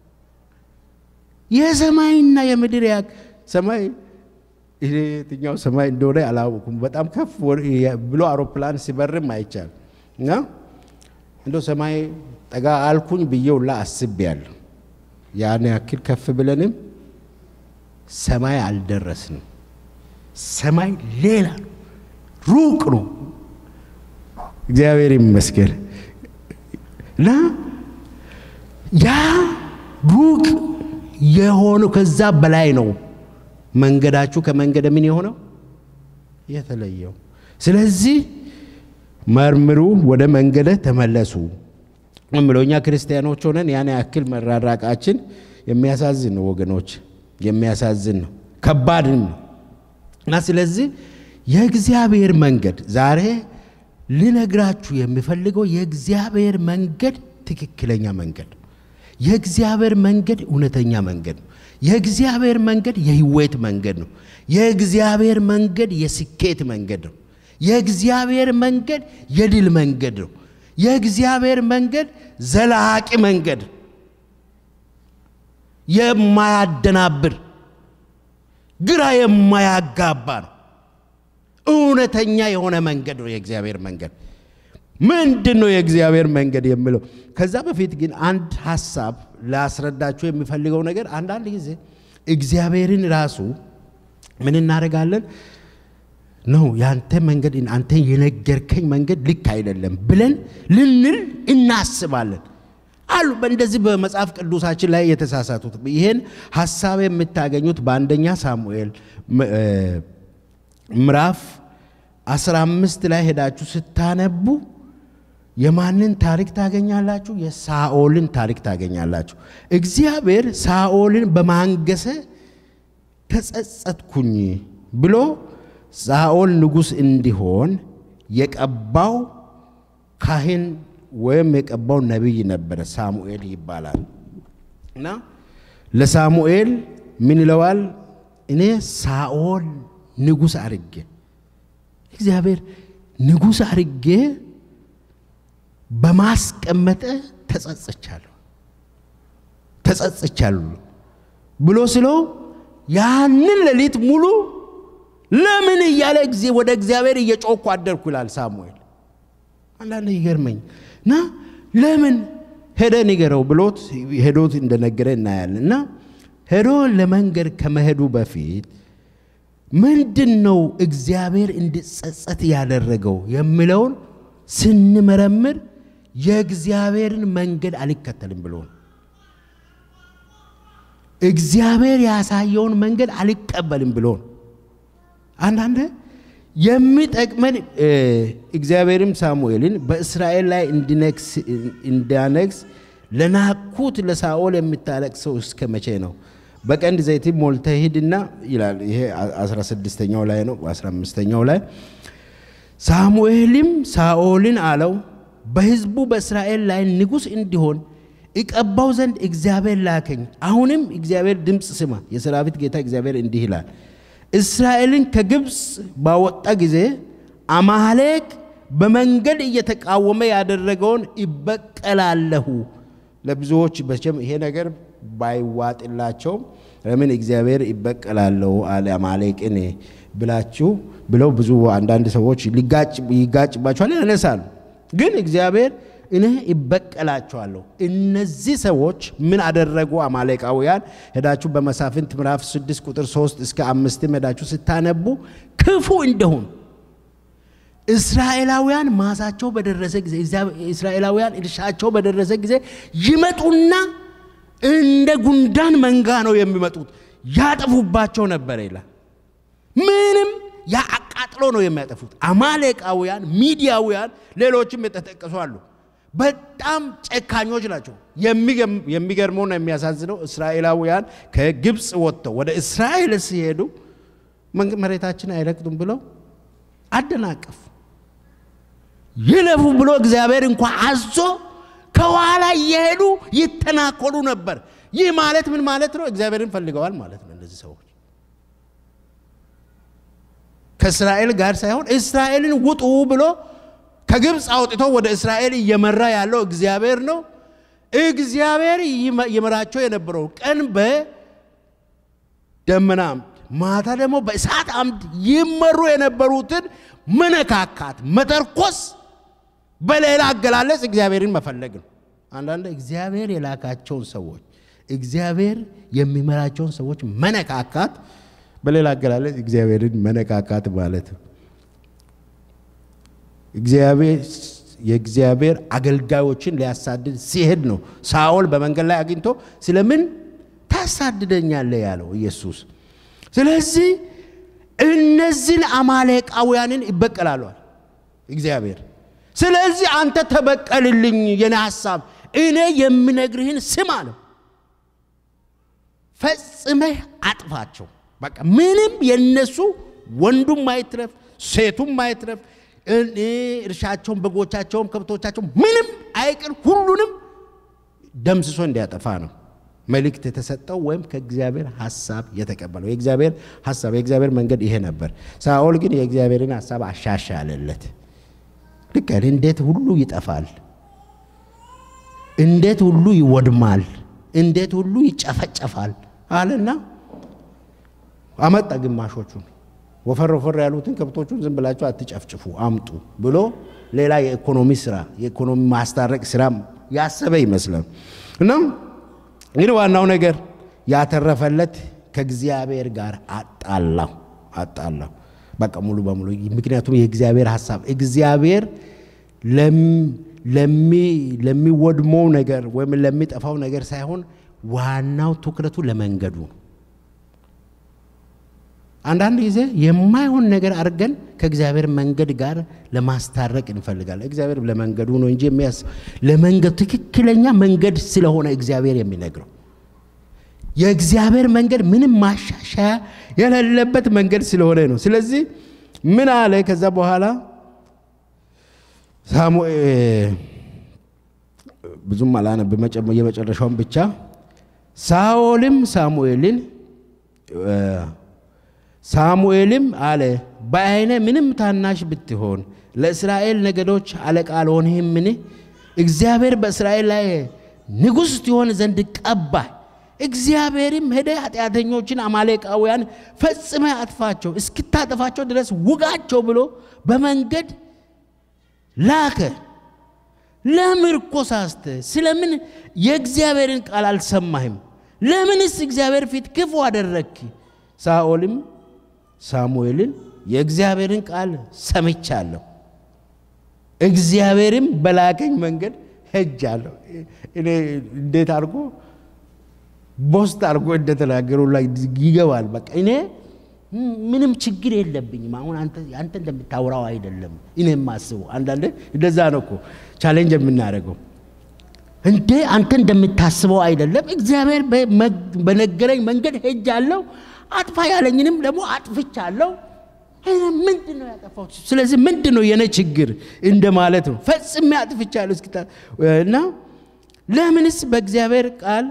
የሰማይና የምድር ያ ሰማይ የትኛው ሰማይ እንደሆነ አላወኩም። በጣም ከፍ ብሎ አውሮፕላን ሲበርም አይቻል እና እንደ ሰማይ ጠጋ አልኩኝ ብዬውላ አስቤያለሁ። ያን ያክል ከፍ ብለንም ሰማይ አልደረስንም። ሰማይ ሌላ ነው፣ ሩቅ ነው። እግዚአብሔር ይመስገን እና ያ ሩቅ የሆነው ከዛ በላይ ነው። መንገዳችሁ ከመንገደ ምን የሆነው የተለየው። ስለዚህ መርምሩ፣ ወደ መንገደ ተመለሱ እምለው እኛ ክርስቲያኖች ሆነን ያን ያክል መራራቃችን የሚያሳዝን ነው ወገኖች፣ የሚያሳዝን ነው፣ ከባድም ነው እና ስለዚህ የእግዚአብሔር መንገድ ዛሬ ልነግራችሁ የሚፈልገው የእግዚአብሔር መንገድ ትክክለኛ መንገድ ነው። የእግዚአብሔር መንገድ እውነተኛ መንገድ ነው። የእግዚአብሔር መንገድ የህይወት መንገድ ነው። የእግዚአብሔር መንገድ የስኬት መንገድ ነው። የእግዚአብሔር መንገድ የድል መንገድ ነው። የእግዚአብሔር መንገድ ዘላቂ መንገድ፣ የማያደናብር ግራ የማያጋባ ነው። እውነተኛ የሆነ መንገድ ነው የእግዚአብሔር መንገድ። ምንድን ነው የእግዚአብሔር መንገድ የሚለው? ከዛ በፊት ግን አንድ ሀሳብ ላስረዳችሁ የሚፈልገው ነገር አንዳንድ ጊዜ እግዚአብሔርን ራሱ ምን እናደርጋለን? ነው ያንተ መንገድ አንተ የነገርከኝ መንገድ ልክ አይደለም ብለን ልንል እናስባለን አሉ። በእንደዚህ በመጽሐፍ ቅዱሳችን ላይ የተሳሳቱት ይህን ሀሳብ የምታገኙት በአንደኛ ሳሙኤል ምዕራፍ 15 ላይ ሄዳችሁ ስታነቡ የማንን ታሪክ ታገኛላችሁ? የሳኦልን ታሪክ ታገኛላችሁ። እግዚአብሔር ሳኦልን በማንገሰ ተጸጸትኩኝ ብሎ ሳኦል ንጉሥ እንዲሆን የቀባው ካህን ወይም የቀባው ነቢይ ነበረ፣ ሳሙኤል ይባላል። እና ለሳሙኤል ምን ይለዋል? እኔ ሳኦል ንጉሥ አርጌ እግዚአብሔር ንጉሥ አርጌ በማስቀመጠ ተጸጽቻለሁ ተጸጽቻለሁ ብሎ ስለው ያንን ሌሊት ሙሉ ለምን እያለ ጊዜ ወደ እግዚአብሔር እየጮኩ አደርኩ ይላል ሳሙኤል። አንዳንድ ይገርመኝ እና ለምን ሄደ ንገረው ብሎት ሄዶት እንደነገረ እናያለን። እና ሄዶ ለመንገድ ከመሄዱ በፊት ምንድን ነው እግዚአብሔር እንዲጸጸት ያደረገው የሚለውን ስንመረምር የእግዚአብሔርን መንገድ አልከተልም ብሎ እግዚአብሔር ያሳየውን መንገድ አልቀበልም ብሎ አንዳንድ የሚጠቅመን እግዚአብሔርም ሳሙኤልን በእስራኤል ላይ እንዲያነግስ ለናኩት ለሳኦል የምታለቅሰው እስከ መቼ ነው? በቀንድ ዘይትም ሞልተህ ሂድና ይላል። ይሄ 16ኛው ላይ ነው። 15ኛው ላይ ሳሙኤልም ሳኦልን አለው በሕዝቡ በእስራኤል ላይ ንጉሥ እንዲሆን እቀባው ዘንድ እግዚአብሔር ላከኝ። አሁንም እግዚአብሔር ድምፅ ስማ። የሰራዊት ጌታ እግዚአብሔር እንዲህ ይላል እስራኤልን ከግብፅ ባወጣ ጊዜ አማሌቅ በመንገድ እየተቃወመ ያደረገውን ይበቀላለሁ። ለብዙዎች በቸም ይሄ ነገር ባይዋጥላቸውም ለምን እግዚአብሔር ይበቀላለሁ አለ አማሌቅን ብላችሁ ብለው ብዙ አንዳንድ ሰዎች ይጋጭባቸዋል፣ ያነሳሉ። ግን እግዚአብሔር እኔ ይበቀላቸዋለሁ። እነዚህ ሰዎች ምን አደረጉ? አማሌቃውያን ሄዳችሁ በመሳፍንት ምዕራፍ 6 ቁጥር 3 እስከ አምስትም ሄዳችሁ ስታነቡ ክፉ እንደሆኑ እስራኤላውያን ማሳቸው በደረሰ ጊዜ እስራኤላውያን እርሻቸው በደረሰ ጊዜ ይመጡና እንደ ጉንዳን መንጋ ነው የሚመጡት፣ ያጠፉባቸው ነበር ይላል። ምንም ያ አቃጥሎ ነው የሚያጠፉት። አማሌቃውያን፣ ሚዲያውያን፣ ሌሎችም የተጠቀሱ አሉ። በጣም ጨካኞች ናቸው። የሚገርመውና የሚያሳዝነው እስራኤላውያን ከግብፅ ወጥተው ወደ እስራኤል ሲሄዱ መሬታችን አይረግጡም ብለው አደናቀፉ። ይለፉ ብሎ እግዚአብሔር እንኳ አዞ ከኋላ እየሄዱ ይተናኮሉ ነበር። ይህ ማለት ምን ማለት ነው? እግዚአብሔርን ፈልገዋል ማለት ነው። እነዚህ ሰዎች ከእስራኤል ጋር ሳይሆን እስራኤልን ውጡ ብሎ ከግብፅ አውጥቶ ወደ እስራኤል እየመራ ያለው እግዚአብሔር ነው። እግዚአብሔር ይመራቸው የነበረው ቀን በደመና አምድ፣ ማታ ደግሞ በእሳት አምድ ይመሩ የነበሩትን መነካካት፣ መተርኮስ፣ በሌላ አገላለጽ እግዚአብሔርን መፈለግ ነው። አንዳንድ እግዚአብሔር የላካቸውን ሰዎች እግዚአብሔር የሚመራቸውን ሰዎች መነካካት፣ በሌላ አገላለጽ እግዚአብሔርን መነካካት ማለት ነው። እግዚአብሔር የእግዚአብሔር አገልጋዮችን ሊያሳድድ ሲሄድ ነው ሳኦል በመንገድ ላይ አግኝቶ ስለምን ታሳድደኛለህ ያለው ኢየሱስ። ስለዚህ እነዚህን አማሌቃውያንን ይበቀላሏል እግዚአብሔር። ስለዚህ አንተ ተበቀልልኝ፣ የኔ ሐሳብ እኔ የምነግርህን ስማ ነው። ፈጽመህ አጥፋቸው። በቃ ምንም የነሱ ወንዱም ማይትረፍ ሴቱም ማይትረፍ እርሻቸውን፣ በጎቻቸውም፣ ከብቶቻቸውም ምንም አይቅር፣ ሁሉንም ደምስሶ እንዲያጠፋ ነው መልእክት የተሰጠው ወይም ከእግዚአብሔር ሐሳብ የተቀበለው። የእግዚአብሔር ሐሳብ የእግዚአብሔር መንገድ ይሄ ነበር። ሳኦል ግን የእግዚአብሔርን ሐሳብ አሻሻለለት። ልክ እንዴት ሁሉ ይጠፋል፣ እንዴት ሁሉ ይወድማል፣ እንዴት ሁሉ ይጨፈጨፋል አለና አመጣ ግማሾቹን ወፈር ወፈር ያሉትን ከብቶቹን ዝም ብላችሁ አትጨፍጭፉ አምጡ ብሎ ሌላ የኢኮኖሚ ስራ የኢኮኖሚ ማስታረቅ ስራ ያሰበ ይመስላል። እናም ግን ዋናው ነገር ያተረፈለት ከእግዚአብሔር ጋር አጣላው አጣላው። በቃ ሙሉ በሙሉ ምክንያቱም የእግዚአብሔር ሀሳብ እግዚአብሔር ለሚወድመው ነገር ወይም ለሚጠፋው ነገር ሳይሆን ዋናው ትኩረቱ ለመንገዱ ነው። አንዳንድ ጊዜ የማይሆን ነገር አድርገን ከእግዚአብሔር መንገድ ጋር ለማስታረቅ እንፈልጋለን። እግዚአብሔር ለመንገዱ ነው እንጂ የሚያስ ለመንገዱ ትክክለኛ መንገድ ስለሆነ እግዚአብሔር የሚነግረው የእግዚአብሔር መንገድ ምንም ማሻሻያ የሌለበት መንገድ ስለሆነ ነው። ስለዚህ ምን አለ ከዛ በኋላ ሳሙኤል ብዙም አላነብ የመጨረሻውን ብቻ ሳኦልም ሳሙኤልን ሳሙኤልም አለ በዓይነ ምንም ታናሽ ብትሆን ለእስራኤል ነገዶች አለቃ አልሆንህምን? እግዚአብሔር በእስራኤል ላይ ንጉሥ ትሆን ዘንድ ቀባህ። እግዚአብሔርም ሄደ ኃጢአተኞችን አማሌቃውያን ፈጽመ አጥፋቸው፣ እስክታጠፋቸው ድረስ ውጋቸው ብሎ በመንገድ ላከ። ለምርኮ ሳስተ ስለምን የእግዚአብሔርን ቃል አልሰማህም? ለምንስ እግዚአብሔር ፊት ክፉ አደረግክ? ሳኦልም ሳሙኤልን የእግዚአብሔርን ቃል ሰምቻለሁ፣ እግዚአብሔርም በላከኝ መንገድ ሄጃለሁ። እኔ እንዴት አድርጎ ቦስት አድርጎ እንደተናገሩ ላይ ይገባል። በቃ እኔ ምንም ችግር የለብኝም። አሁን አንተ እንደምታወራው አይደለም እኔ የማስበው። አንዳንዴ እንደዛ ነው እኮ ቻሌንጅ የምናደርገው። እንዴ አንተ እንደምታስበው አይደለም። እግዚአብሔር በነገረኝ መንገድ ሄጃለሁ፣ አጥፋ ያለኝንም ደግሞ አጥፍቻለሁ። ምንድን ነው ያጠፋሁት? ስለዚህ ምንድን ነው የኔ ችግር እንደማለት ነው። ፈጽሜ አጥፍቻለሁ እስኪታ እና ለምንስ በእግዚአብሔር ቃል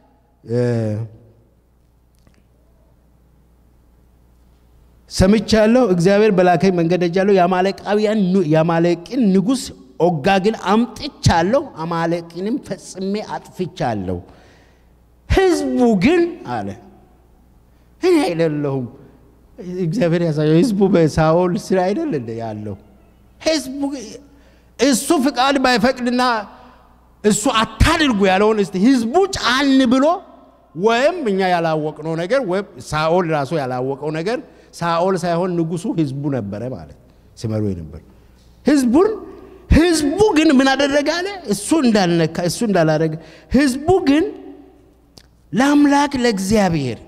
ሰምቻለሁ፣ እግዚአብሔር በላከኝ መንገድ ሄጃለሁ፣ የአማሌቃውያን የአማሌቅን ንጉሥ ኦጋግን አምጥቻለሁ፣ አማሌቅንም ፈጽሜ አጥፍቻለሁ። ህዝቡ ግን አለ እኔ አይደለሁም እግዚአብሔር ያሳየው ህዝቡ በሳኦል ስራ አይደል እንደ ያለው ህዝቡ እሱ ፍቃድ ባይፈቅድና እሱ አታድርጉ ያለውን እስቲ ህዝቡ ጫን ብሎ ወይም እኛ ያላወቅነው ነገር ወይም ሳኦል ራሱ ያላወቀው ነገር ሳኦል ሳይሆን ንጉሱ ህዝቡ ነበረ ማለት ሲመሩ ነበር። ህዝቡን ህዝቡ ግን ምን አደረገ አለ እሱ እንዳልነካ እሱ እንዳላደረገ ህዝቡ ግን ለአምላክ ለእግዚአብሔር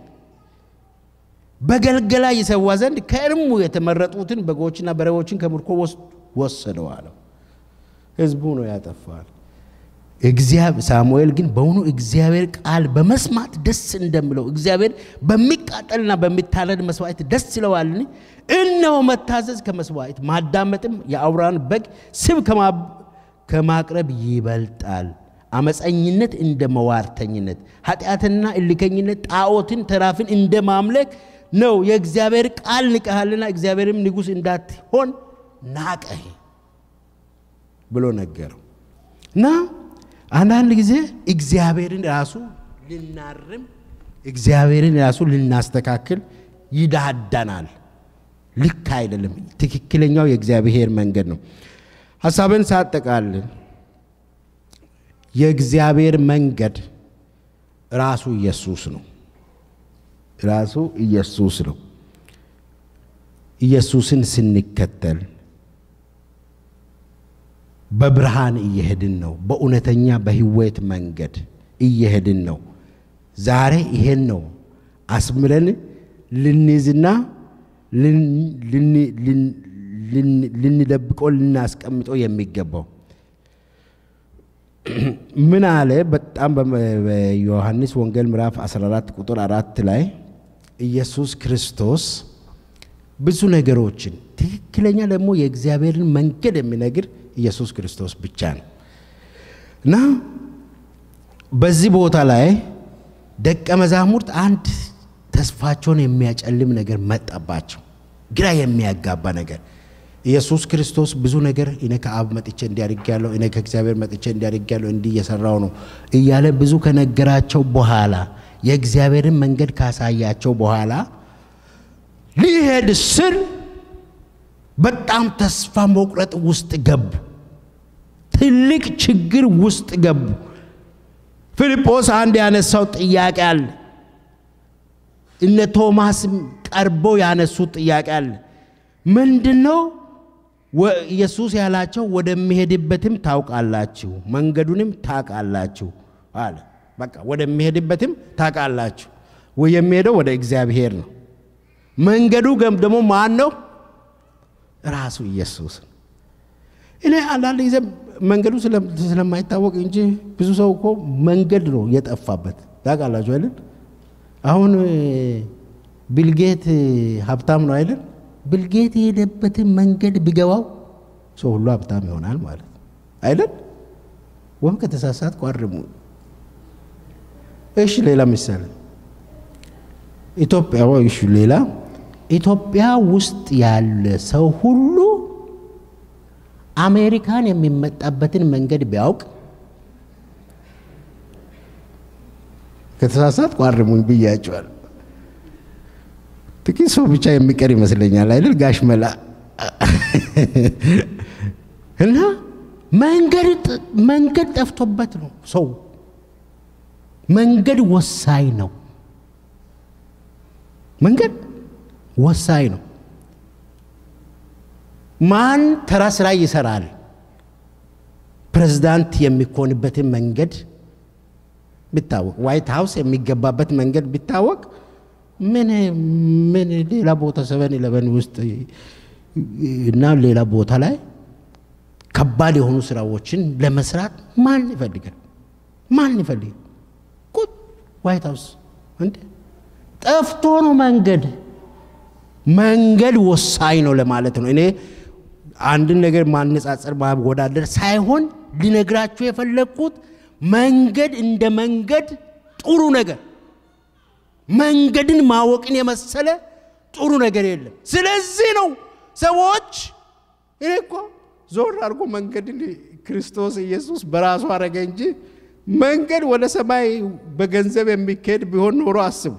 በገልገላ ይሰዋ ዘንድ ከእርሙ የተመረጡትን በጎችና በሬዎችን ከምርኮ ወሰደው አለው። ህዝቡ ነው ያጠፋል። ሳሙኤል ግን በውኑ እግዚአብሔር ቃል በመስማት ደስ እንደምለው እግዚአብሔር በሚቃጠልና በሚታረድ መስዋዕት ደስ ይለዋልን? እነሆ መታዘዝ ከመስዋዕት ማዳመጥም የአውራን በግ ስብ ከማቅረብ ይበልጣል። አመፀኝነት እንደ መዋርተኝነት፣ ኃጢአትና እልከኝነት ጣዖትን ተራፍን እንደ ማምለክ ነው። የእግዚአብሔር ቃል ንቀሃልና እግዚአብሔርም ንጉሥ እንዳትሆን ናቀህ ብሎ ነገረው እና አንዳንድ ጊዜ እግዚአብሔርን ራሱ ልናርም እግዚአብሔርን ራሱ ልናስተካክል ይዳዳናል። ልክ አይደለም። ትክክለኛው የእግዚአብሔር መንገድ ነው። ሀሳብን ሳጠቃልል የእግዚአብሔር መንገድ ራሱ ኢየሱስ ነው። ራሱ ኢየሱስ ነው። ኢየሱስን ስንከተል በብርሃን እየሄድን ነው። በእውነተኛ በህይወት መንገድ እየሄድን ነው። ዛሬ ይሄን ነው አስምረን ልንይዝና ልንደብቀው ልናስቀምጠው የሚገባው ምን አለ? በጣም በዮሐንስ ወንጌል ምዕራፍ 14 ቁጥር አራት ላይ ኢየሱስ ክርስቶስ ብዙ ነገሮችን ትክክለኛ ደግሞ የእግዚአብሔርን መንገድ የሚነግር ኢየሱስ ክርስቶስ ብቻ ነው እና በዚህ ቦታ ላይ ደቀ መዛሙርት አንድ ተስፋቸውን የሚያጨልም ነገር መጣባቸው፣ ግራ የሚያጋባ ነገር። ኢየሱስ ክርስቶስ ብዙ ነገር እኔ ከአብ መጥቼ እንዲያድግ እኔ ከእግዚአብሔር መጥቼ እንዲያድግ ያለው እንዲህ እየሰራው ነው እያለ ብዙ ከነገራቸው በኋላ የእግዚአብሔርን መንገድ ካሳያቸው በኋላ ሊሄድ ስል በጣም ተስፋ መቁረጥ ውስጥ ገቡ። ትልቅ ችግር ውስጥ ገቡ። ፊልጶስ አንድ ያነሳው ጥያቄ አለ። እነ ቶማስም ቀርበው ያነሱት ጥያቄ አለ። ምንድን ነው ኢየሱስ ያላቸው? ወደሚሄድበትም ታውቃላችሁ፣ መንገዱንም ታውቃላችሁ አለ። በቃ ወደሚሄድበትም ታውቃላችሁ። የሚሄደው ወደ እግዚአብሔር ነው። መንገዱ ደግሞ ማን ነው? ራሱ ኢየሱስ ነው። እኔ አንዳንድ ጊዜ መንገዱ ስለማይታወቅ እንጂ ብዙ ሰው እኮ መንገድ ነው የጠፋበት። ታውቃላችሁ አይደል? አሁን ቢልጌት ሀብታም ነው አይደል? ቢልጌት የሄደበትን መንገድ ቢገባው ሰው ሁሉ ሀብታም ይሆናል ማለት አይደል? ወይም ከተሳሳት ቋርሙ። እሺ፣ ሌላ ምሳሌ ኢትዮጵያ እሺ፣ ሌላ ኢትዮጵያ ውስጥ ያለ ሰው ሁሉ አሜሪካን የሚመጣበትን መንገድ ቢያውቅ ከተሳሳት ቋርሙኝ ብያቸዋል። ጥቂት ሰው ብቻ የሚቀር ይመስለኛል አይደል? ጋሽ መላ እና መንገድ ጠፍቶበት ነው ሰው። መንገድ ወሳኝ ነው። መንገድ ወሳኝ ነው። ማን ተራ ስራ ይሰራል? ፕሬዝዳንት የሚኮንበትን መንገድ ቢታወቅ፣ ዋይት ሀውስ የሚገባበት መንገድ ቢታወቅ፣ ምን ምን ሌላ ቦታ ሰቨን ኢለቨን ውስጥ እና ሌላ ቦታ ላይ ከባድ የሆኑ ስራዎችን ለመስራት ማን ይፈልጋል? ማን ይፈልጋል? ቁጥ ዋይት ሀውስ እንዴ ጠፍቶ ነው መንገድ መንገድ ወሳኝ ነው ለማለት ነው። እኔ አንድን ነገር ማነጻጸር ማወዳደር ሳይሆን ሊነግራችሁ የፈለግኩት መንገድ እንደ መንገድ ጥሩ ነገር መንገድን ማወቅን የመሰለ ጥሩ ነገር የለም። ስለዚህ ነው ሰዎች እኔ እኮ ዞር አድርጎ መንገድን ክርስቶስ ኢየሱስ በራሱ አረገ እንጂ መንገድ ወደ ሰማይ በገንዘብ የሚካሄድ ቢሆን ኖሮ አስቡ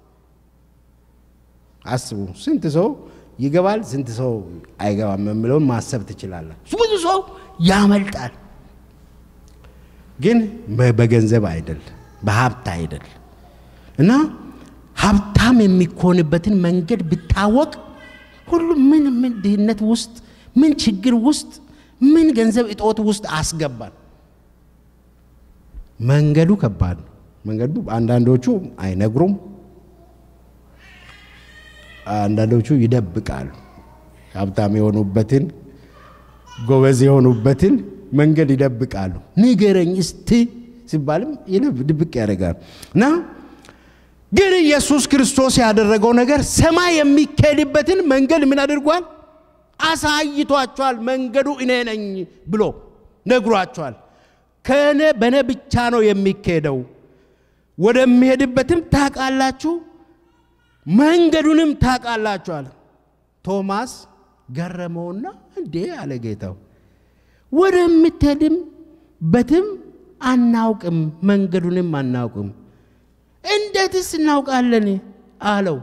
አስቡ ስንት ሰው ይገባል፣ ስንት ሰው አይገባም የምለውን ማሰብ ትችላለን። ብዙ ሰው ያመልጣል፣ ግን በገንዘብ አይደል፣ በሀብት አይደል። እና ሀብታም የሚኮንበትን መንገድ ብታወቅ ሁሉ ምን ምን ድህነት ውስጥ ምን ችግር ውስጥ ምን ገንዘብ እጦት ውስጥ አስገባል። መንገዱ ከባድ ነው። መንገዱ አንዳንዶቹ አይነግሩም አንዳንዶቹ ይደብቃሉ። ሀብታም የሆኑበትን ጎበዝ የሆኑበትን መንገድ ይደብቃሉ። ንገረኝ እስቲ ሲባልም ድብቅ ያደርጋሉ። እና ግን ኢየሱስ ክርስቶስ ያደረገው ነገር ሰማይ የሚካሄድበትን መንገድ ምን አድርጓል? አሳይቷቸዋል። መንገዱ እኔ ነኝ ብሎ ነግሯቸዋል። ከእኔ በእኔ ብቻ ነው የሚካሄደው፣ ወደሚሄድበትም ታውቃላችሁ መንገዱንም ታውቃላችኋል። ቶማስ ገረመውና እንዴ አለ ጌታው፣ ወደምትሄድም በትም አናውቅም፣ መንገዱንም አናውቅም። እንዴትስ እናውቃለን አለው።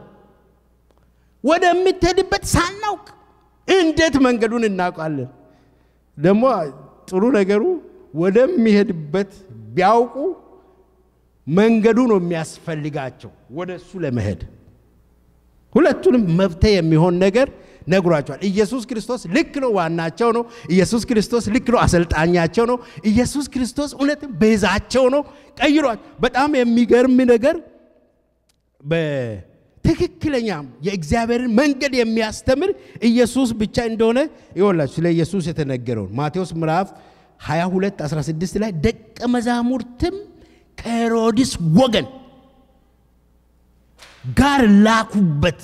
ወደምትሄድበት ሳናውቅ እንዴት መንገዱን እናውቃለን? ደግሞ ጥሩ ነገሩ ወደሚሄድበት ቢያውቁ መንገዱ ነው የሚያስፈልጋቸው ወደ እሱ ለመሄድ ሁለቱንም መብት የሚሆን ነገር ነግሯቸዋል። ኢየሱስ ክርስቶስ ልክ ነው፣ ዋናቸው ነው። ኢየሱስ ክርስቶስ ልክ ነው፣ አሰልጣኛቸው ነው። ኢየሱስ ክርስቶስ እውነት ቤዛቸው ነው፣ ቀይሯል። በጣም የሚገርም ነገር በትክክለኛ የእግዚአብሔርን መንገድ የሚያስተምር ኢየሱስ ብቻ እንደሆነ ይወላችሁ ስለ ኢየሱስ የተነገረውን ማቴዎስ ምዕራፍ 22 16 ላይ ደቀ መዛሙርትም ከሄሮድስ ወገን ጋር ላኩበት።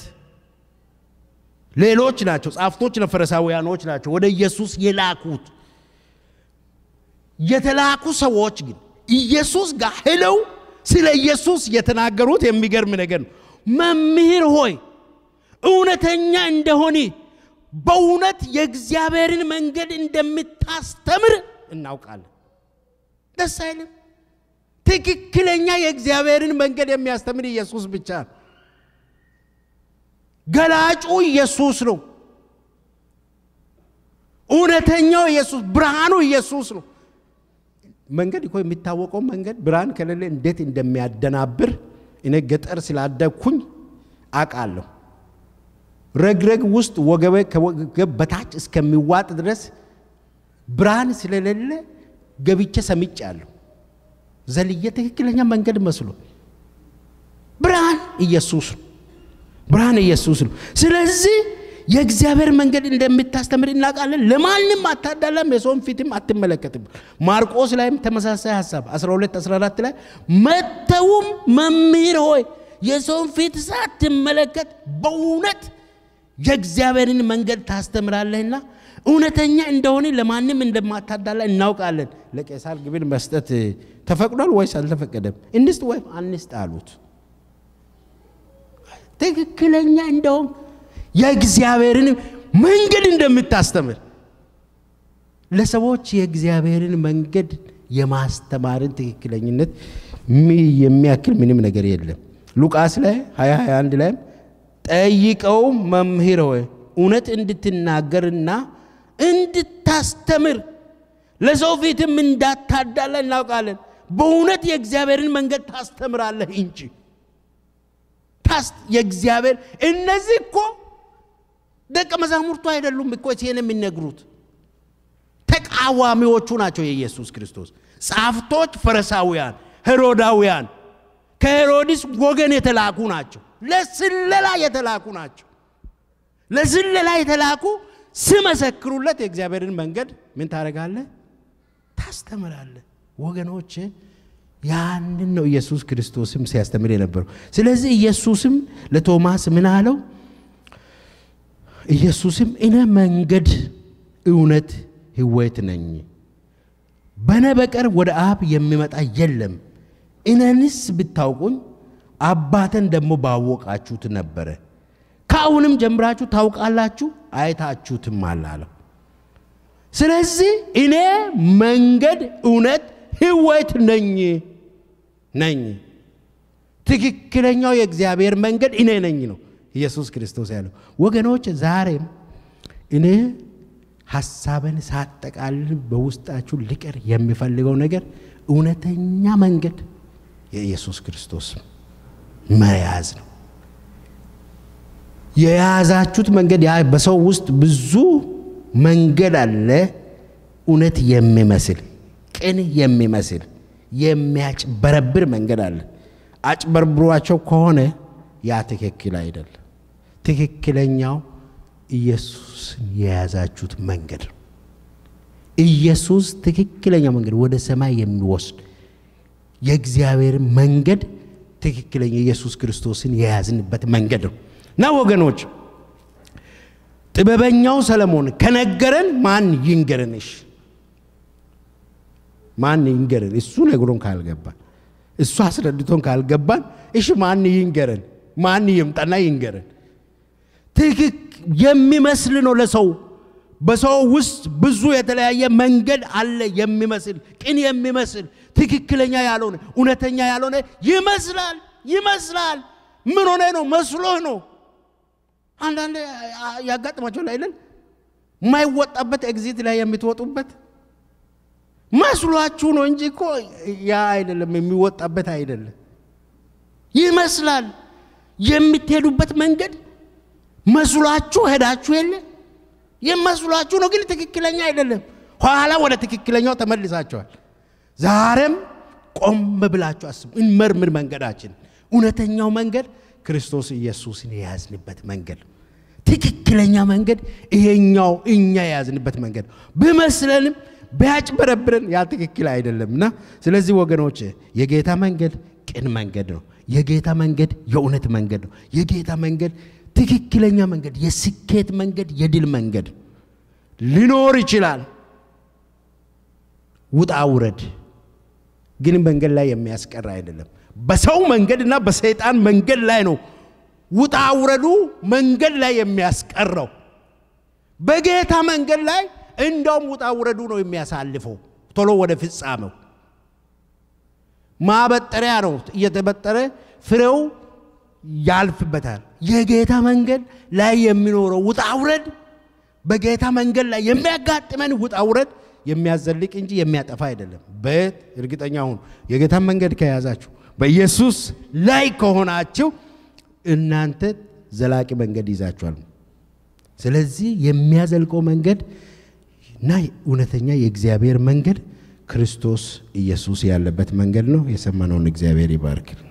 ሌሎች ናቸው፣ ጻፍቶች ፈሪሳውያኖች ናቸው ወደ ኢየሱስ የላኩት። የተላኩ ሰዎች ግን ኢየሱስ ጋር ሄለው ስለ ኢየሱስ የተናገሩት የሚገርም ነገር ነው። መምህር ሆይ እውነተኛ እንደሆነ በእውነት የእግዚአብሔርን መንገድ እንደምታስተምር እናውቃለን። ደስ አይልም? ትክክለኛ የእግዚአብሔርን መንገድ የሚያስተምር ኢየሱስ ብቻ ነው። ገላጩ ኢየሱስ ነው። እውነተኛው ኢየሱስ፣ ብርሃኑ ኢየሱስ ነው። መንገድ እኮ የሚታወቀው መንገድ ብርሃን ከሌለ እንዴት እንደሚያደናብር እኔ ገጠር ስላደግኩኝ አውቃለሁ። ረግረግ ውስጥ ወገቤ ከወገብ በታች እስከሚዋጥ ድረስ ብርሃን ስለሌለ ገብቼ ሰምጫለሁ። ዘልዬ ትክክለኛ መንገድ መስሎ ብርሃን ኢየሱስ ነው። ብርሃን ኢየሱስ ነው። ስለዚህ የእግዚአብሔር መንገድ እንደምታስተምር እናውቃለን። ለማንም አታዳላም፣ የሰውን ፊትም አትመለከትም። ማርቆስ ላይም ተመሳሳይ ሀሳብ 12 14 ላይ መተውም መምህር ሆይ የሰውን ፊት ሳትመለከት በእውነት የእግዚአብሔርን መንገድ ታስተምራለህና እውነተኛ እንደሆነ ለማንም እንደማታዳላ እናውቃለን። ለቄሳር ግብር መስጠት ተፈቅዷል ወይስ አልተፈቀደም? እንስጥ ወይም አንስጥ አሉት። ትክክለኛ እንደውም የእግዚአብሔርን መንገድ እንደምታስተምር ለሰዎች የእግዚአብሔርን መንገድ የማስተማርን ትክክለኝነት የሚያክል ምንም ነገር የለም። ሉቃስ ላይ 2021 ላይም ጠይቀው መምህር ሆይ እውነት እንድትናገርና እንድታስተምር ለሰው ፊትም እንዳታዳላ እናውቃለን። በእውነት የእግዚአብሔርን መንገድ ታስተምራለህ እንጂ የእግዚአብሔር እነዚህ እኮ ደቀ መዛሙርቱ አይደሉም እኮ ይህን የሚነግሩት ተቃዋሚዎቹ ናቸው የኢየሱስ ክርስቶስ ጻፍቶች፣ ፈሪሳውያን፣ ሄሮዳውያን ከሄሮድስ ወገን የተላኩ ናቸው። ለስለላ የተላኩ ናቸው። ለስለላ የተላኩ ስመሰክሩለት የእግዚአብሔርን መንገድ ምን ታደርጋለህ? ታስተምራለህ። ወገኖች ያንን ነው ኢየሱስ ክርስቶስም ሲያስተምር የነበረው። ስለዚህ ኢየሱስም ለቶማስ ምን አለው? ኢየሱስም እኔ መንገድ፣ እውነት፣ ሕይወት ነኝ፣ በእኔ በቀር ወደ አብ የሚመጣ የለም። እኔንስ ብታውቁኝ አባተን ደግሞ ባወቃችሁት ነበረ። ከአሁንም ጀምራችሁ ታውቃላችሁ፣ አይታችሁትም አላለው። ስለዚህ እኔ መንገድ፣ እውነት፣ ሕይወት ነኝ ነኝ። ትክክለኛው የእግዚአብሔር መንገድ እኔ ነኝ ነው ኢየሱስ ክርስቶስ ያለው። ወገኖች ዛሬም እኔ ሀሳብን ሳጠቃልል በውስጣችሁ ሊቀር የሚፈልገው ነገር እውነተኛ መንገድ የኢየሱስ ክርስቶስ መያዝ ነው። የያዛችሁት መንገድ ያ በሰው ውስጥ ብዙ መንገድ አለ። እውነት የሚመስል ቅን የሚመስል የሚያጭበረብር መንገድ አለ። አጭበርብሯቸው ከሆነ ያ ትክክል አይደለም። ትክክለኛው ኢየሱስን የያዛችሁት መንገድ ነው። ኢየሱስ ትክክለኛ መንገድ ወደ ሰማይ የሚወስድ የእግዚአብሔር መንገድ ትክክለኛ ኢየሱስ ክርስቶስን የያዝንበት መንገድ ነው እና ወገኖች ጥበበኛው ሰለሞን ከነገረን ማን ይንገረንሽ? ማን ይንገረን? እሱ ነግሮን ካልገባን እሱ አስረድቶን ካልገባን እሺ ማን ይንገረን? ማን ይምጣና ይንገረን? ትክክ የሚመስል ነው ለሰው በሰው ውስጥ ብዙ የተለያየ መንገድ አለ። የሚመስል ቅን የሚመስል ትክክለኛ ያልሆነ እውነተኛ ያልሆነ ይመስላል ይመስላል። ምን ሆነ ነው መስሎህ ነው። አንዳንድ ያጋጥማቸው ላይ ለን የማይወጣበት ኤግዚት ላይ የምትወጡበት መስሏችሁ ነው እንጂ እኮ ያ አይደለም፣ የሚወጣበት አይደለም። ይመስላል የምትሄዱበት መንገድ መስሏችሁ ሄዳችሁ የለ የመስሏችሁ ነው፣ ግን ትክክለኛ አይደለም። ኋላ ወደ ትክክለኛው ተመልሳችኋል። ዛሬም ቆም ብላችሁ አስቡ፣ እንመርምር መንገዳችን። እውነተኛው መንገድ ክርስቶስ ኢየሱስን የያዝንበት መንገድ፣ ትክክለኛ መንገድ ይሄኛው እኛ የያዝንበት መንገድ ብመስለንም ቢያጭበረብረን ያ ትክክል አይደለምና፣ ስለዚህ ወገኖች የጌታ መንገድ ቅን መንገድ ነው። የጌታ መንገድ የእውነት መንገድ ነው። የጌታ መንገድ ትክክለኛ መንገድ፣ የስኬት መንገድ፣ የድል መንገድ ሊኖር ይችላል። ውጣ ውረድ ግን መንገድ ላይ የሚያስቀር አይደለም። በሰው መንገድ እና በሰይጣን መንገድ ላይ ነው ውጣ ውረዱ መንገድ ላይ የሚያስቀረው። በጌታ መንገድ ላይ እንደውም ውጣ ውረዱ ነው የሚያሳልፈው ቶሎ ወደ ፍጻሜው። ማበጠሪያ ነው እየተበጠረ ፍሬው ያልፍበታል። የጌታ መንገድ ላይ የሚኖረው ውጣ ውረድ በጌታ መንገድ ላይ የሚያጋጥመን ውጣ ውረድ የሚያዘልቅ እንጂ የሚያጠፋ አይደለም። በት እርግጠኛ ሁኑ። የጌታን መንገድ ከያዛችሁ በኢየሱስ ላይ ከሆናችሁ እናንተ ዘላቂ መንገድ ይዛችኋል። ስለዚህ የሚያዘልቀው መንገድ እና እውነተኛ የእግዚአብሔር መንገድ ክርስቶስ ኢየሱስ ያለበት መንገድ ነው። የሰማነውን እግዚአብሔር ይባርክ።